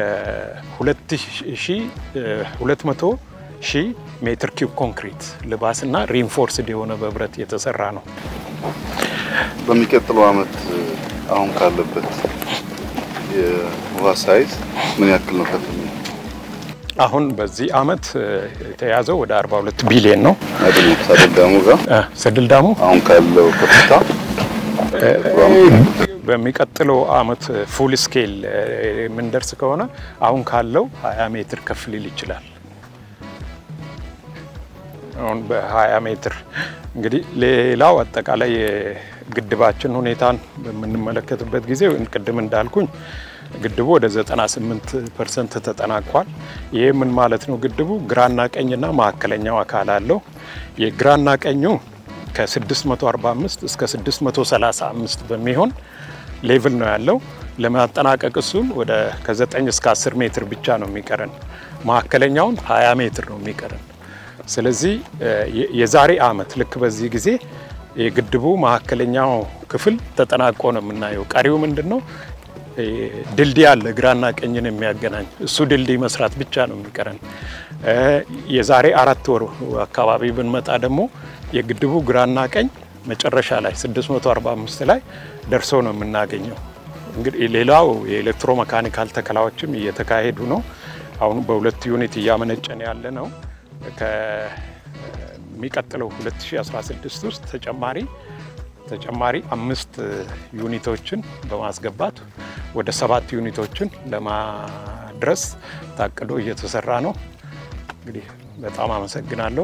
200 ሺህ ሜትር ኪዩብ ኮንክሪት ልባስና ሪንፎርስድ የሆነ በብረት የተሰራ ነው። በሚቀጥለው አመት አሁን ካለበት የውሃ ሳይዝ ምን ያክል ነው ከፍ አሁን በዚህ አመት የተያዘው ወደ 42 ቢሊዮን ነው። አይደለም ሰድል ዳሙ ጋር ሰድል ዳሙ አሁን ካለው ከፍታ በሚቀጥለው አመት ፉል ስኬል የምንደርስ ከሆነ አሁን ካለው 20 ሜትር ከፍ ሊል ይችላል። አሁን በ20 ሜትር እንግዲህ ሌላው አጠቃላይ የግድባችን ሁኔታን በምንመለከትበት ጊዜ ቅድም እንዳልኩኝ ግድቡ ወደ 98 ፐርሰንት ተጠናቋል። ይህ ምን ማለት ነው? ግድቡ ግራና ቀኝና ማዕከለኛው አካል አለው። የግራና ቀኙ ከ645 እስከ 635 በሚሆን ሌቭል ነው ያለው። ለማጠናቀቅ እሱን ወደ ከ9 እስከ 10 ሜትር ብቻ ነው የሚቀረን። ማዕከለኛውን 20 ሜትር ነው የሚቀረን። ስለዚህ የዛሬ አመት ልክ በዚህ ጊዜ የግድቡ ማዕከለኛው ክፍል ተጠናቆ ነው የምናየው። ቀሪው ምንድን ነው? ድልድይ አለ ግራና ቀኝን የሚያገናኝ እሱ ድልድይ መስራት ብቻ ነው የሚቀረን። የዛሬ አራት ወር አካባቢ ብንመጣ ደግሞ የግድቡ ግራና ቀኝ መጨረሻ ላይ 645 ላይ ደርሶ ነው የምናገኘው። እንግዲህ ሌላው የኤሌክትሮ መካኒካል ተከላዎችም እየተካሄዱ ነው። አሁን በሁለት ዩኒት እያመነጨን ያለ ነው። ከሚቀጥለው 2016 ውስጥ ተጨማሪ ተጨማሪ አምስት ዩኒቶችን በማስገባት ወደ ሰባት ዩኒቶችን ለማድረስ ታቅዶ እየተሰራ ነው። እንግዲህ በጣም አመሰግናለሁ።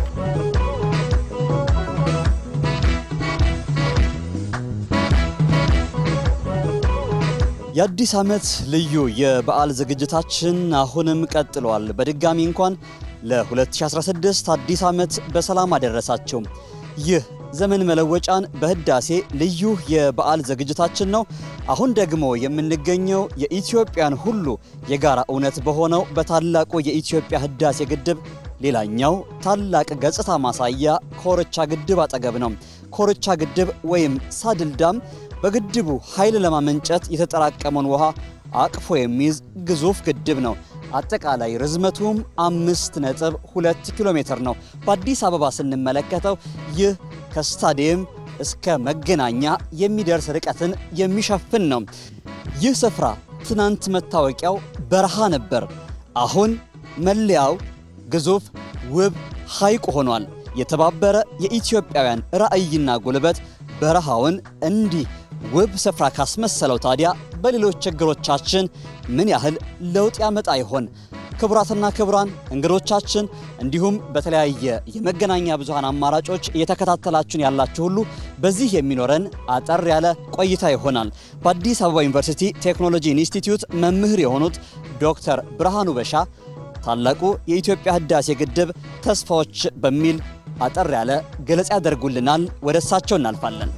የአዲስ ዓመት ልዩ የበዓል ዝግጅታችን አሁንም ቀጥሏል። በድጋሚ እንኳን ለ2016 አዲስ ዓመት በሰላም አደረሳቸው። ይህ ዘመን መለወጫን በህዳሴ ልዩ የበዓል ዝግጅታችን ነው። አሁን ደግሞ የምንገኘው የኢትዮጵያን ሁሉ የጋራ እውነት በሆነው በታላቁ የኢትዮጵያ ህዳሴ ግድብ ሌላኛው ታላቅ ገጽታ ማሳያ ኮርቻ ግድብ አጠገብ ነው። ኮርቻ ግድብ ወይም ሳድል ዳም በግድቡ ኃይል ለማመንጨት የተጠራቀመውን ውሃ አቅፎ የሚይዝ ግዙፍ ግድብ ነው። አጠቃላይ ርዝመቱም አምስት ነጥብ ሁለት ኪሎ ሜትር ነው። በአዲስ አበባ ስንመለከተው ይህ ከስታዲየም እስከ መገናኛ የሚደርስ ርቀትን የሚሸፍን ነው። ይህ ስፍራ ትናንት መታወቂያው በረሃ ነበር። አሁን መለያው ግዙፍ ውብ ሐይቅ ሆኗል። የተባበረ የኢትዮጵያውያን ራዕይና ጉልበት በረሃውን እንዲህ ውብ ስፍራ ካስመሰለው ታዲያ በሌሎች ችግሮቻችን ምን ያህል ለውጥ ያመጣ ይሆን? ክቡራትና ክቡራን እንግዶቻችን እንዲሁም በተለያየ የመገናኛ ብዙሃን አማራጮች እየተከታተላችሁን ያላችሁ ሁሉ በዚህ የሚኖረን አጠር ያለ ቆይታ ይሆናል። በአዲስ አበባ ዩኒቨርሲቲ ቴክኖሎጂ ኢንስቲትዩት መምህር የሆኑት ዶክተር ብርሃኑ በሻ ታላቁ የኢትዮጵያ ህዳሴ ግድብ ተስፋዎች በሚል አጠር ያለ ገለጻ ያደርጉልናል። ወደ እሳቸው እናልፋለን።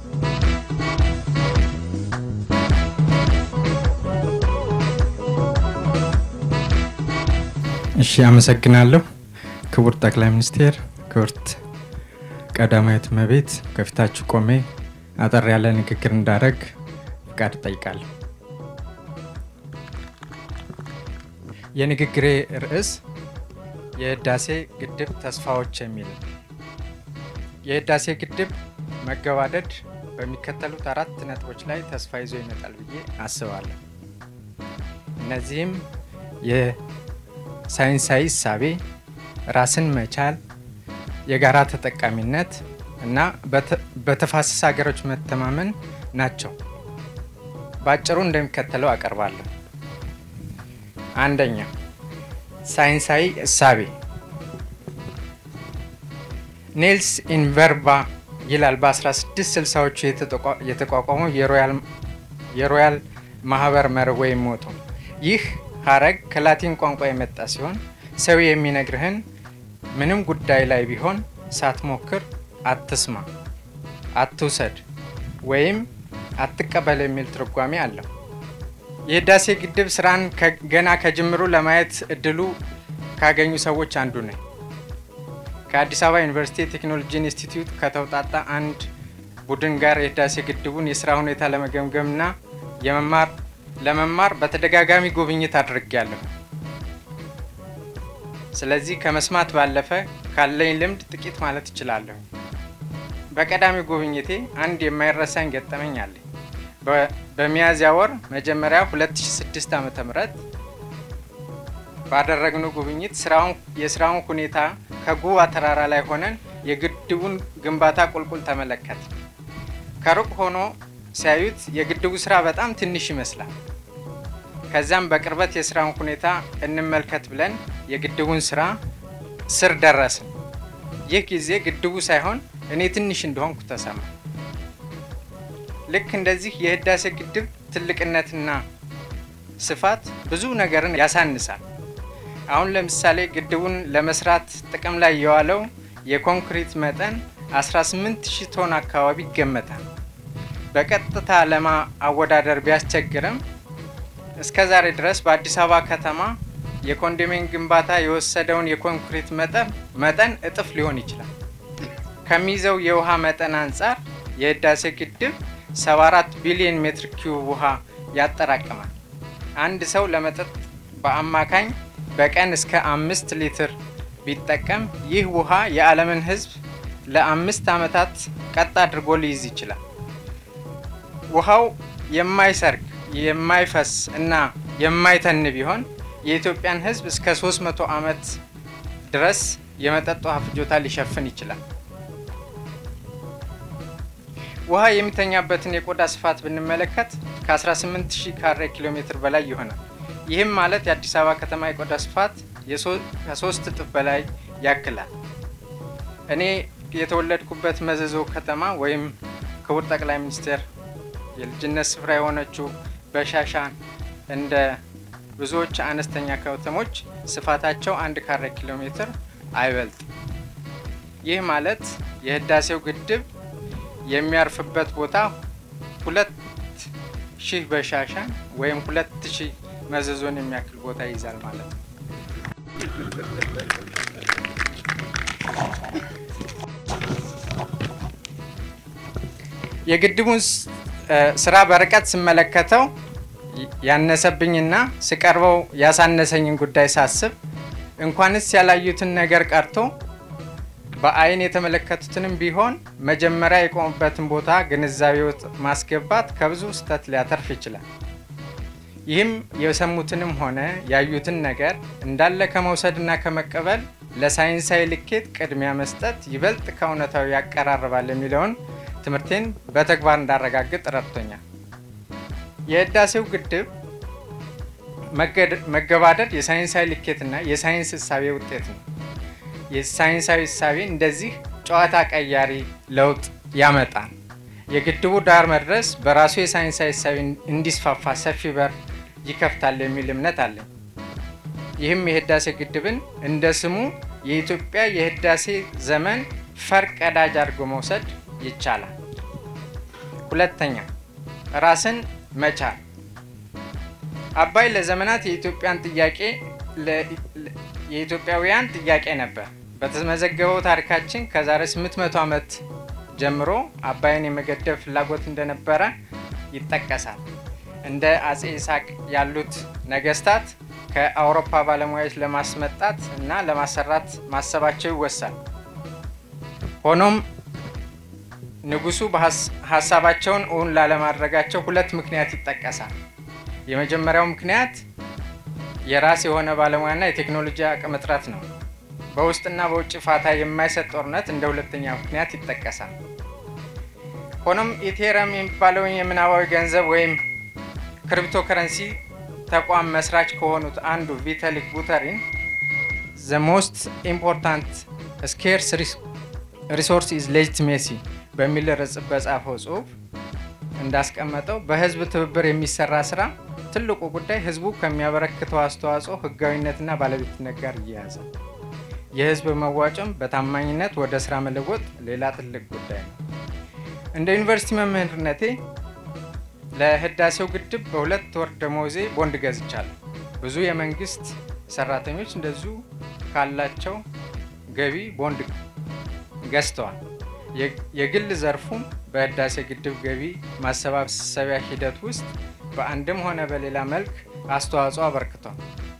እሺ አመሰግናለሁ። ክቡር ጠቅላይ ሚኒስቴር፣ ክብርት ቀዳማዊት እመቤት ከፊታችሁ ቆሜ አጠር ያለ ንግግር እንዳደረግ ፍቃድ እጠይቃለሁ። የንግግሬ ርዕስ የህዳሴ ግድብ ተስፋዎች የሚል ነው። የህዳሴ ግድብ መገባደድ በሚከተሉት አራት ነጥቦች ላይ ተስፋ ይዞ ይመጣል ብዬ አስባለሁ። እነዚህም የሳይንሳዊ እሳቤ፣ ራስን መቻል፣ የጋራ ተጠቃሚነት እና በተፋሰስ ሀገሮች መተማመን ናቸው። በአጭሩ እንደሚከተለው አቀርባለሁ። አንደኛ ሳይንሳዊ እሳቤ ኔልስ ኢንቨርባ ይላል። በ1660ዎቹ የተቋቋመው የሮያል ማህበር መርህ ወይም ሞቶ። ይህ ሀረግ ከላቲን ቋንቋ የመጣ ሲሆን ሰው የሚነግርህን ምንም ጉዳይ ላይ ቢሆን ሳትሞክር አትስማ፣ አትውሰድ ወይም አትቀበል የሚል ትርጓሜ አለው። የህዳሴ ግድብ ስራን ገና ከጅምሩ ለማየት እድሉ ካገኙ ሰዎች አንዱ ነኝ። ከአዲስ አበባ ዩኒቨርሲቲ የቴክኖሎጂ ኢንስቲትዩት ከተውጣጣ አንድ ቡድን ጋር የህዳሴ ግድቡን የስራ ሁኔታ ለመገምገምና የመማር ለመማር በተደጋጋሚ ጉብኝት አድርጌያለሁ። ስለዚህ ከመስማት ባለፈ ካለኝ ልምድ ጥቂት ማለት እችላለሁ። በቀዳሚ ጉብኝቴ አንድ የማይረሳኝ ገጠመኝ አለኝ። በሚያዝያ ወር መጀመሪያ 2006 ዓ ም ባደረግነው ጉብኝት ስራውን የስራውን ሁኔታ ከጉባ ተራራ ላይ ሆነን የግድቡን ግንባታ ቁልቁል ተመለከት። ከሩቅ ሆኖ ሲያዩት የግድቡ ስራ በጣም ትንሽ ይመስላል። ከዚያም በቅርበት የስራውን ሁኔታ እንመልከት ብለን የግድቡን ስራ ስር ደረስን። ይህ ጊዜ ግድቡ ሳይሆን እኔ ትንሽ እንደሆንኩ ተሰማ። ልክ እንደዚህ የህዳሴ ግድብ ትልቅነትና ስፋት ብዙ ነገርን ያሳንሳል። አሁን ለምሳሌ ግድቡን ለመስራት ጥቅም ላይ የዋለው የኮንክሪት መጠን 18000 ቶን አካባቢ ይገመታል። በቀጥታ ለማወዳደር ቢያስቸግርም እስከ ዛሬ ድረስ በአዲስ አበባ ከተማ የኮንዶሚኒየም ግንባታ የወሰደውን የኮንክሪት መጠን እጥፍ ሊሆን ይችላል። ከሚይዘው የውሃ መጠን አንጻር የህዳሴ ግድብ 74 ቢሊዮን ሜትር ኪዩብ ውሃ ያጠራቅማል። አንድ ሰው ለመጠጥ በአማካኝ በቀን እስከ አምስት ሊትር ቢጠቀም ይህ ውሃ የዓለምን ህዝብ ለአምስት ዓመታት ቀጥ አድርጎ ሊይዝ ይችላል። ውሃው የማይሰርግ የማይፈስ እና የማይተን ቢሆን የኢትዮጵያን ህዝብ እስከ 300 ዓመት ድረስ የመጠጥ ውሃ ፍጆታ ሊሸፍን ይችላል። ውሃ የሚተኛበትን የቆዳ ስፋት ብንመለከት ከ18000 ካሬ ኪሎ ሜትር በላይ ይሆናል። ይህም ማለት የአዲስ አበባ ከተማ የቆዳ ስፋት ከሶስት እጥፍ በላይ ያክላል። እኔ የተወለድኩበት መዘዞ ከተማ ወይም ክቡር ጠቅላይ ሚኒስቴር የልጅነት ስፍራ የሆነችው በሻሻን እንደ ብዙዎች አነስተኛ ከተሞች ስፋታቸው አንድ ካሬ ኪሎ ሜትር አይበልጥ። ይህ ማለት የህዳሴው ግድብ የሚያርፍበት ቦታ ሁለት ሺህ በሻሻን ወይም ሁለት ሺህ መዘዞን የሚያክል ቦታ ይይዛል ማለት ነው። የግድቡን ስራ በርቀት ስመለከተው ያነሰብኝና ስቀርበው ያሳነሰኝን ጉዳይ ሳስብ እንኳንስ ያላዩትን ነገር ቀርቶ በአይን የተመለከቱትንም ቢሆን መጀመሪያ የቆሙበትን ቦታ ግንዛቤ ውስጥ ማስገባት ከብዙ ስህተት ሊያተርፍ ይችላል። ይህም የሰሙትንም ሆነ ያዩትን ነገር እንዳለ ከመውሰድና ከመቀበል ለሳይንሳዊ ልኬት ቅድሚያ መስጠት ይበልጥ ከእውነታዊ ያቀራርባል የሚለውን ትምህርቴን በተግባር እንዳረጋግጥ ረድቶኛል። የህዳሴው ግድብ መገባደድ የሳይንሳዊ ልኬትና የሳይንስ እሳቤ ውጤት ነው። የሳይንሳዊ እሳቤ እንደዚህ ጨዋታ ቀያሪ ለውጥ ያመጣል። የግድቡ ዳር መድረስ በራሱ የሳይንሳዊ እሳቤ እንዲስፋፋ ሰፊ በር ይከፍታል የሚል እምነት አለኝ። ይህም የህዳሴ ግድብን እንደ ስሙ የኢትዮጵያ የህዳሴ ዘመን ፈር ቀዳጅ አድርጎ መውሰድ ይቻላል። ሁለተኛ ራስን መቻል። አባይ ለዘመናት የኢትዮጵያን ጥያቄ የኢትዮጵያውያን ጥያቄ ነበር። በተመዘገበው ታሪካችን ከዛሬ 800 ዓመት ጀምሮ አባይን የመገደብ ፍላጎት እንደነበረ ይጠቀሳል። እንደ አጼ ይስሐቅ ያሉት ነገስታት ከአውሮፓ ባለሙያዎች ለማስመጣት እና ለማሰራት ማሰባቸው ይወሳል። ሆኖም ንጉሱ ሀሳባቸውን እውን ላለማድረጋቸው ሁለት ምክንያት ይጠቀሳል። የመጀመሪያው ምክንያት የራስ የሆነ ባለሙያና የቴክኖሎጂ አቅም እጥረት ነው። በውስጥና በውጭ ፋታ የማይሰጥ ጦርነት እንደ ሁለተኛ ምክንያት ይጠቀሳል። ሆኖም ኢቴረም የሚባለውን የምናባዊ ገንዘብ ወይም ክሪፕቶ ከረንሲ ተቋም መስራች ከሆኑት አንዱ ቪታሊክ ቡተሪን ዘ ሞስት ኢምፖርታንት ስኬርስ ሪሶርስ ኢዝ ሌጂቲሜሲ በሚል ርዕስ በጻፈው ጽሁፍ እንዳስቀመጠው በህዝብ ትብብር የሚሰራ ስራ ትልቁ ጉዳይ ህዝቡ ከሚያበረክተው አስተዋጽኦ ህጋዊነትና ባለቤትነት ጋር እያያዛል። የህዝብ መዋጮም በታማኝነት ወደ ስራ መለወጥ ሌላ ትልቅ ጉዳይ ነው። እንደ ዩኒቨርሲቲ መምህርነቴ ለህዳሴው ግድብ በሁለት ወር ደሞዜ ቦንድ ገዝቻለሁ። ብዙ የመንግስት ሰራተኞች እንደዚሁ ካላቸው ገቢ ቦንድ ገዝተዋል። የግል ዘርፉም በህዳሴ ግድብ ገቢ ማሰባሰቢያ ሂደት ውስጥ በአንድም ሆነ በሌላ መልክ አስተዋጽኦ አበርክቷል።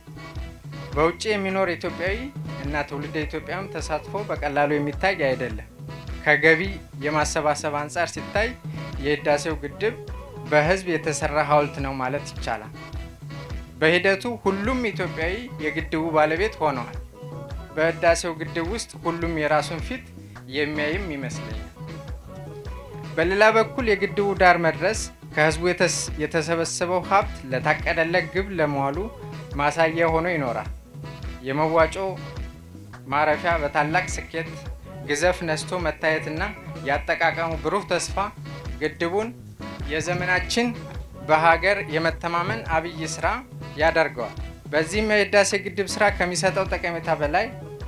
በውጭ የሚኖር ኢትዮጵያዊ እና ትውልደ ኢትዮጵያም ተሳትፎ በቀላሉ የሚታይ አይደለም። ከገቢ የማሰባሰብ አንጻር ሲታይ የህዳሴው ግድብ በህዝብ የተሰራ ሐውልት ነው ማለት ይቻላል። በሂደቱ ሁሉም ኢትዮጵያዊ የግድቡ ባለቤት ሆነዋል። በህዳሴው ግድብ ውስጥ ሁሉም የራሱን ፊት የሚያይም ይመስለኛል። በሌላ በኩል የግድቡ ዳር መድረስ ከህዝቡ የተሰበሰበው ሀብት ለታቀደለት ግብ ለመዋሉ ማሳያ ሆኖ ይኖራል። የመዋጮ ማረፊያ በታላቅ ስኬት ግዘፍ ነስቶ መታየትና ያጠቃቀሙ ብሩህ ተስፋ ግድቡን የዘመናችን በሀገር የመተማመን አብይ ስራ ያደርገዋል። በዚህም የህዳሴ ግድብ ስራ ከሚሰጠው ጠቀሜታ በላይ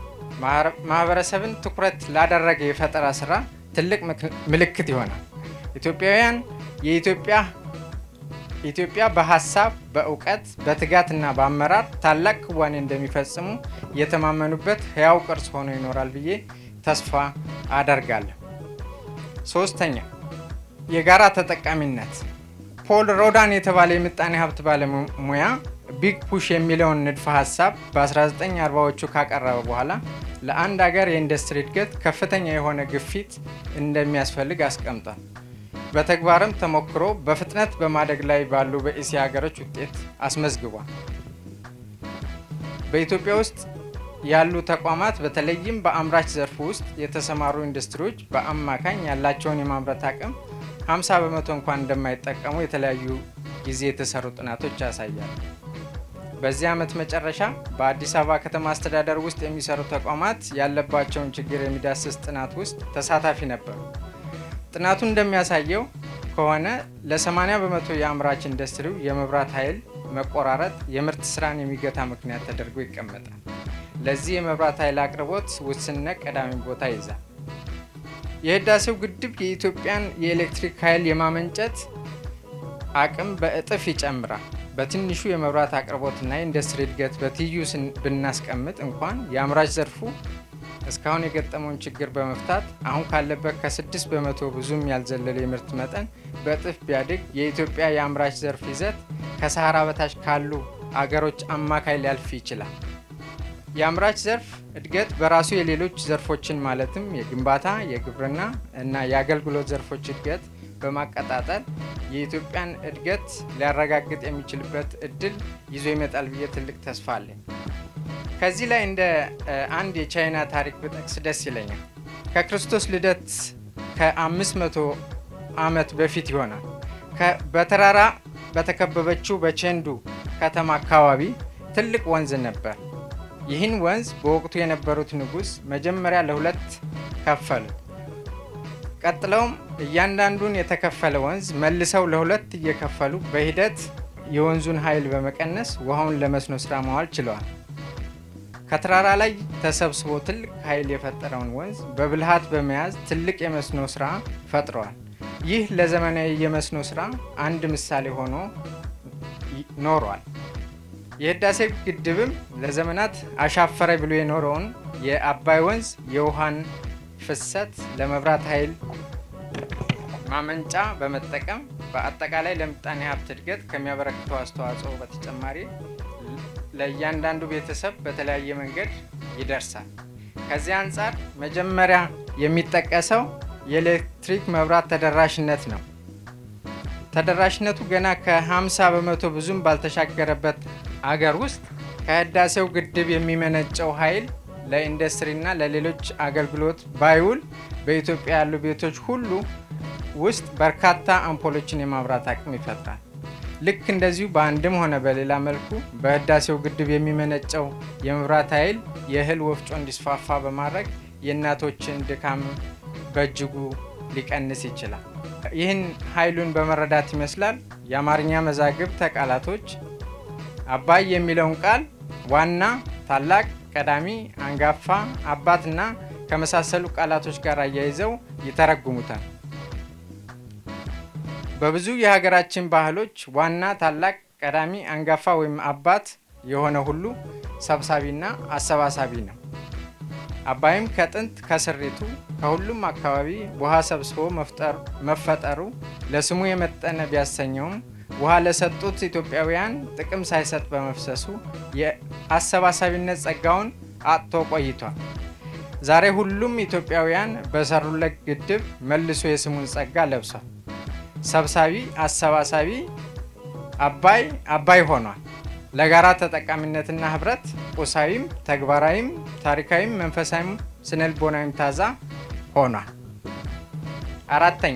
ማህበረሰብን ትኩረት ላደረገ የፈጠራ ስራ ትልቅ ምልክት ይሆናል። ኢትዮጵያውያን የኢትዮጵያ ኢትዮጵያ በሀሳብ በእውቀት በትጋትና በአመራር ታላቅ ክዋኔ እንደሚፈጽሙ የተማመኑበት ህያው ቅርስ ሆኖ ይኖራል ብዬ ተስፋ አደርጋለሁ። ሶስተኛ የጋራ ተጠቃሚነት። ፖል ሮዳን የተባለ የምጣኔ ሀብት ባለሙያ ቢግ ፑሽ የሚለውን ንድፈ ሀሳብ በ1940ዎቹ ካቀረበ በኋላ ለአንድ ሀገር የኢንዱስትሪ እድገት ከፍተኛ የሆነ ግፊት እንደሚያስፈልግ አስቀምጧል። በተግባርም ተሞክሮ በፍጥነት በማደግ ላይ ባሉ በእስያ ሀገሮች ውጤት አስመዝግቧል። በኢትዮጵያ ውስጥ ያሉ ተቋማት በተለይም በአምራች ዘርፉ ውስጥ የተሰማሩ ኢንዱስትሪዎች በአማካኝ ያላቸውን የማምረት አቅም 50 በመቶ እንኳን እንደማይጠቀሙ የተለያዩ ጊዜ የተሰሩ ጥናቶች ያሳያሉ። በዚህ ዓመት መጨረሻ በአዲስ አበባ ከተማ አስተዳደር ውስጥ የሚሰሩ ተቋማት ያለባቸውን ችግር የሚዳስስ ጥናት ውስጥ ተሳታፊ ነበሩ። ጥናቱ እንደሚያሳየው ከሆነ ለ80 በመቶ የአምራች ኢንዱስትሪው የመብራት ኃይል መቆራረጥ የምርት ስራን የሚገታ ምክንያት ተደርጎ ይቀመጣል። ለዚህ የመብራት ኃይል አቅርቦት ውስንነት ቀዳሚ ቦታ ይዛል። የህዳሴው ግድብ የኢትዮጵያን የኤሌክትሪክ ኃይል የማመንጨት አቅም በእጥፍ ይጨምራል። በትንሹ የመብራት አቅርቦትና የኢንዱስትሪ እድገት በትይዩ ብናስቀምጥ እንኳን የአምራች ዘርፉ እስካሁን የገጠመውን ችግር በመፍታት አሁን ካለበት ከ6 በመቶ ብዙም ያልዘለለ የምርት መጠን በእጥፍ ቢያድግ የኢትዮጵያ የአምራች ዘርፍ ይዘት ከሰሃራ በታች ካሉ አገሮች አማካይ ሊያልፍ ይችላል። የአምራች ዘርፍ እድገት በራሱ የሌሎች ዘርፎችን ማለትም የግንባታ፣ የግብርና እና የአገልግሎት ዘርፎች እድገት በማቀጣጠል የኢትዮጵያን እድገት ሊያረጋግጥ የሚችልበት እድል ይዞ ይመጣል ብዬ ትልቅ ተስፋ አለኝ። ከዚህ ላይ እንደ እ፣ አንድ የቻይና ታሪክ ብጠቅስ ደስ ይለኛል። ከክርስቶስ ልደት ከ500 ዓመት በፊት ይሆናል ከ- በተራራ በተከበበችው በቼንዱ ከተማ አካባቢ ትልቅ ወንዝ ነበር። ይህን ወንዝ በወቅቱ የነበሩት ንጉሥ መጀመሪያ ለሁለት ከፈሉ። ቀጥለውም እያንዳንዱን የተከፈለ ወንዝ መልሰው ለሁለት እየከፈሉ በሂደት የወንዙን ኃይል በመቀነስ ውሃውን ለመስኖ ስራ ማዋል ችለዋል። ከተራራ ላይ ተሰብስቦ ትልቅ ኃይል የፈጠረውን ወንዝ በብልሃት በመያዝ ትልቅ የመስኖ ስራ ፈጥረዋል። ይህ ለዘመናዊ የመስኖ ስራ አንድ ምሳሌ ሆኖ ይ- ኖሯል። የህዳሴ ግድብም ለዘመናት አሻፈረ ብሎ የኖረውን የአባይ ወንዝ የውሃን ፍሰት ለመብራት ኃይል ማመንጫ በመጠቀም በአጠቃላይ ለምጣኔ ሀብት እድገት ከሚያበረክተው አስተዋጽኦ በተጨማሪ ለእያንዳንዱ ቤተሰብ በተለያየ መንገድ ይደርሳል። ከዚህ አንጻር መጀመሪያ የሚጠቀሰው የኤሌክትሪክ መብራት ተደራሽነት ነው። ተደራሽነቱ ገና ከ50 በመቶ ብዙም ባልተሻገረበት አገር ውስጥ ከህዳሴው ግድብ የሚመነጨው ኃይል ለኢንዱስትሪና ለሌሎች አገልግሎት ባይውል በኢትዮጵያ ያሉ ቤቶች ሁሉ ውስጥ በርካታ አምፖሎችን የማብራት አቅም ይፈጥራል። ልክ እንደዚሁ በአንድም ሆነ በሌላ መልኩ በህዳሴው ግድብ የሚመነጨው የመብራት ኃይል የእህል ወፍጮ እንዲስፋፋ በማድረግ የእናቶችን ድካም በእጅጉ ሊቀንስ ይችላል። ይህን ኃይሉን በመረዳት ይመስላል የአማርኛ መዛግብት ቃላቶች አባይ የሚለውን ቃል ዋና፣ ታላቅ፣ ቀዳሚ፣ አንጋፋ፣ አባትና ከመሳሰሉ ቃላቶች ጋር አያይዘው ይተረጉሙታል። በብዙ የሀገራችን ባህሎች ዋና፣ ታላቅ፣ ቀዳሚ፣ አንጋፋ ወይም አባት የሆነ ሁሉ ሰብሳቢና አሰባሳቢ ነው። አባይም ከጥንት ከስሪቱ ከሁሉም አካባቢ ውሃ ሰብስቦ መፈጠሩ ለስሙ የመጠነ ቢያሰኘውም ውሃ ለሰጡት ኢትዮጵያውያን ጥቅም ሳይሰጥ በመፍሰሱ የአሰባሳቢነት ጸጋውን አጥቶ ቆይቷል። ዛሬ ሁሉም ኢትዮጵያውያን በሰሩለት ግድብ መልሶ የስሙን ጸጋ ለብሷል። ሰብሳቢ፣ አሰባሳቢ አባይ አባይ ሆኗል። ለጋራ ተጠቃሚነትና ህብረት ቁሳዊም፣ ተግባራዊም፣ ታሪካዊም፣ መንፈሳዊም ስነልቦናዊም ታዛ ሆኗል። አራተኛ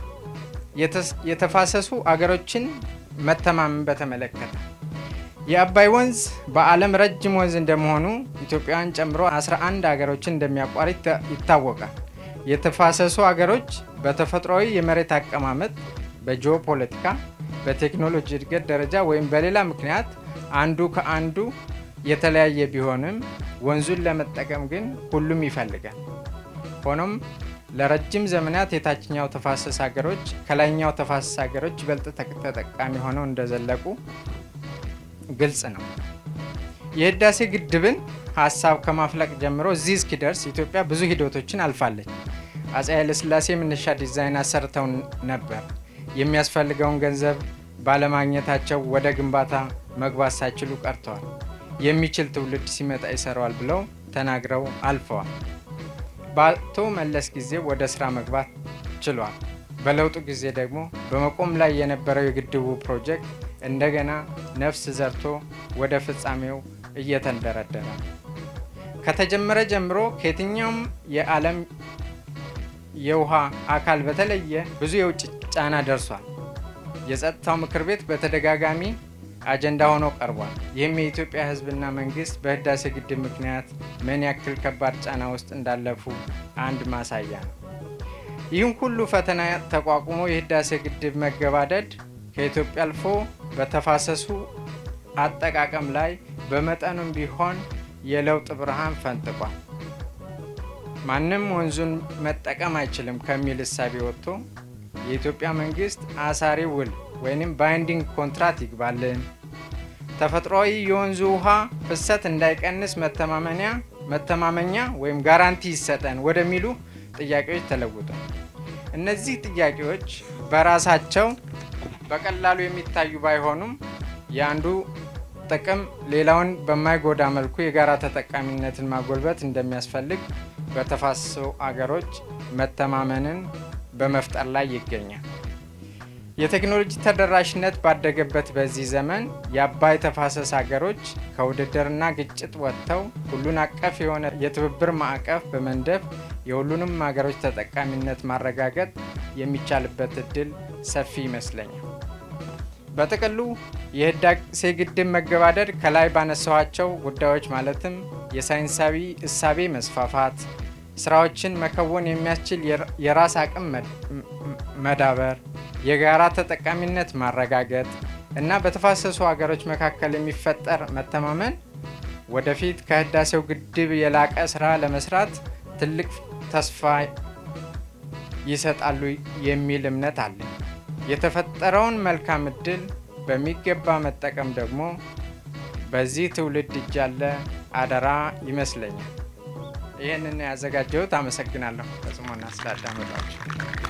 የተፋሰሱ አገሮችን መተማመን በተመለከተ የአባይ ወንዝ በዓለም ረጅም ወንዝ እንደመሆኑ ኢትዮጵያን ጨምሮ 11 ሀገሮችን እንደሚያቋርጥ ይታወቃል። የተፋሰሱ ሀገሮች በተፈጥሯዊ የመሬት አቀማመጥ፣ በጂኦፖለቲካ፣ በቴክኖሎጂ እድገት ደረጃ ወይም በሌላ ምክንያት አንዱ ከአንዱ የተለያየ ቢሆንም ወንዙን ለመጠቀም ግን ሁሉም ይፈልጋል። ሆኖም ለረጅም ዘመናት የታችኛው ተፋሰስ ሀገሮች ከላይኛው ተፋሰስ ሀገሮች ይበልጥ ተጠቃሚ ሆነው እንደዘለቁ ግልጽ ነው። የህዳሴ ግድብን ሀሳብ ከማፍለቅ ጀምሮ እዚህ እስኪደርስ ኢትዮጵያ ብዙ ሂደቶችን አልፋለች። አፄ ኃይለሥላሴ መነሻ ዲዛይን አሰርተው ነበር። የሚያስፈልገውን ገንዘብ ባለማግኘታቸው ወደ ግንባታ መግባት ሳይችሉ ቀርተዋል። የሚችል ትውልድ ሲመጣ ይሰራዋል ብለው ተናግረው አልፈዋል። በአቶ መለስ ጊዜ ወደ ስራ መግባት ችሏል። በለውጡ ጊዜ ደግሞ በመቆም ላይ የነበረው የግድቡ ፕሮጀክት እንደገና ነፍስ ዘርቶ ወደ ፍጻሜው እየተንደረደረ ነው። ከተጀመረ ጀምሮ ከየትኛውም የዓለም የውሃ አካል በተለየ ብዙ የውጭ ጫና ደርሷል። የጸጥታው ምክር ቤት በተደጋጋሚ አጀንዳ ሆኖ ቀርቧል። ይህም የኢትዮጵያ ሕዝብና መንግስት በህዳሴ ግድብ ምክንያት ምን ያክል ከባድ ጫና ውስጥ እንዳለፉ አንድ ማሳያ ነው። ይህም ሁሉ ፈተና ተቋቁሞ የህዳሴ ግድብ መገባደድ ከኢትዮጵያ አልፎ በተፋሰሱ አጠቃቀም ላይ በመጠኑም ቢሆን የለውጥ ብርሃን ፈንጥቋል። ማንም ወንዙን መጠቀም አይችልም ከሚል እሳቤ ወጥቶ የኢትዮጵያ መንግስት አሳሪ ውል ወይም ባይንዲንግ ኮንትራት ይግባልን፣ ተፈጥሯዊ የወንዙ ውሃ ፍሰት እንዳይቀንስ መተማመኛ መተማመኛ ወይም ጋራንቲ ይሰጠን ወደሚሉ ጥያቄዎች ተለውጧል። እነዚህ ጥያቄዎች በራሳቸው በቀላሉ የሚታዩ ባይሆኑም የአንዱ ጥቅም ሌላውን በማይጎዳ መልኩ የጋራ ተጠቃሚነትን ማጎልበት እንደሚያስፈልግ በተፋሰሱ አገሮች መተማመንን በመፍጠር ላይ ይገኛል። የቴክኖሎጂ ተደራሽነት ባደገበት በዚህ ዘመን የአባይ ተፋሰስ ሀገሮች ከውድድርና ግጭት ወጥተው ሁሉን አቀፍ የሆነ የትብብር ማዕቀፍ በመንደፍ የሁሉንም ሀገሮች ተጠቃሚነት ማረጋገጥ የሚቻልበት እድል ሰፊ ይመስለኛል። በጥቅሉ የህዳሴ ግድብ መገባደድ ከላይ ባነሳኋቸው ጉዳዮች ማለትም የሳይንሳዊ እሳቤ መስፋፋት፣ ስራዎችን መከወን የሚያስችል የራስ አቅም መዳበር፣ የጋራ ተጠቃሚነት ማረጋገጥ እና በተፋሰሱ ሀገሮች መካከል የሚፈጠር መተማመን ወደፊት ከህዳሴው ግድብ የላቀ ስራ ለመስራት ትልቅ ተስፋ ይሰጣሉ የሚል እምነት አለኝ። የተፈጠረውን መልካም እድል በሚገባ መጠቀም ደግሞ በዚህ ትውልድ እጅ ያለ አደራ ይመስለኛል። ይህንን ያዘጋጀሁት። አመሰግናለሁ በጽሞና ስላዳመጣችሁ።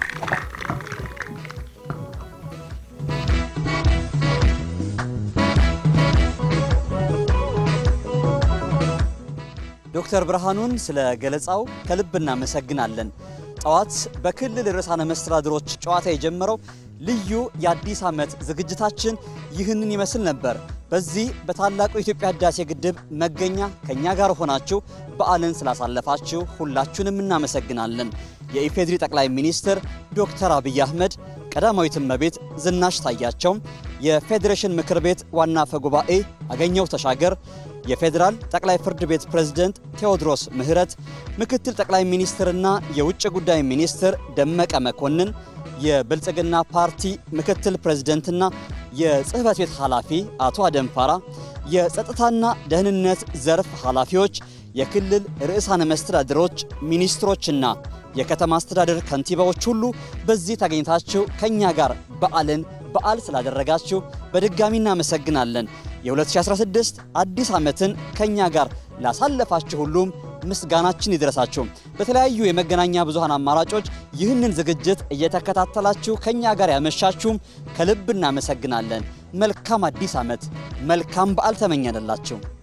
ዶክተር ብርሃኑን ስለ ገለጻው ከልብ እናመሰግናለን። ጠዋት በክልል ርዕሳነ መስተዳድሮች ጨዋታ የጀመረው ልዩ የአዲስ ዓመት ዝግጅታችን ይህንን ይመስል ነበር። በዚህ በታላቁ የኢትዮጵያ ህዳሴ ግድብ መገኛ ከእኛ ጋር ሆናችሁ በዓልን ስላሳለፋችሁ ሁላችሁንም እናመሰግናለን። የኢፌዴሪ ጠቅላይ ሚኒስትር ዶክተር አብይ አህመድ፣ ቀዳማዊት እመቤት ዝናሽ ታያቸው፣ የፌዴሬሽን ምክር ቤት ዋና አፈ ጉባኤ አገኘው ተሻገር፣ የፌዴራል ጠቅላይ ፍርድ ቤት ፕሬዝደንት ቴዎድሮስ ምህረት፣ ምክትል ጠቅላይ ሚኒስትርና የውጭ ጉዳይ ሚኒስትር ደመቀ መኮንን የብልጽግና ፓርቲ ምክትል ፕሬዝደንትና የጽህፈት ቤት ኃላፊ አቶ አደንፋራ፣ የጸጥታና ደህንነት ዘርፍ ኃላፊዎች፣ የክልል ርዕሳነ መስተዳድሮች፣ ሚኒስትሮችና የከተማ አስተዳደር ከንቲባዎች ሁሉ በዚህ ተገኝታችሁ ከእኛ ጋር በዓልን በዓል ስላደረጋችሁ በድጋሚ እናመሰግናለን። የ2016 አዲስ ዓመትን ከእኛ ጋር ላሳለፋችሁ ሁሉም ምስጋናችን ይድረሳችሁ። በተለያዩ የመገናኛ ብዙሃን አማራጮች ይህንን ዝግጅት እየተከታተላችሁ ከእኛ ጋር ያመሻችሁም ከልብ እናመሰግናለን። መልካም አዲስ ዓመት፣ መልካም በዓል ተመኘንላችሁ።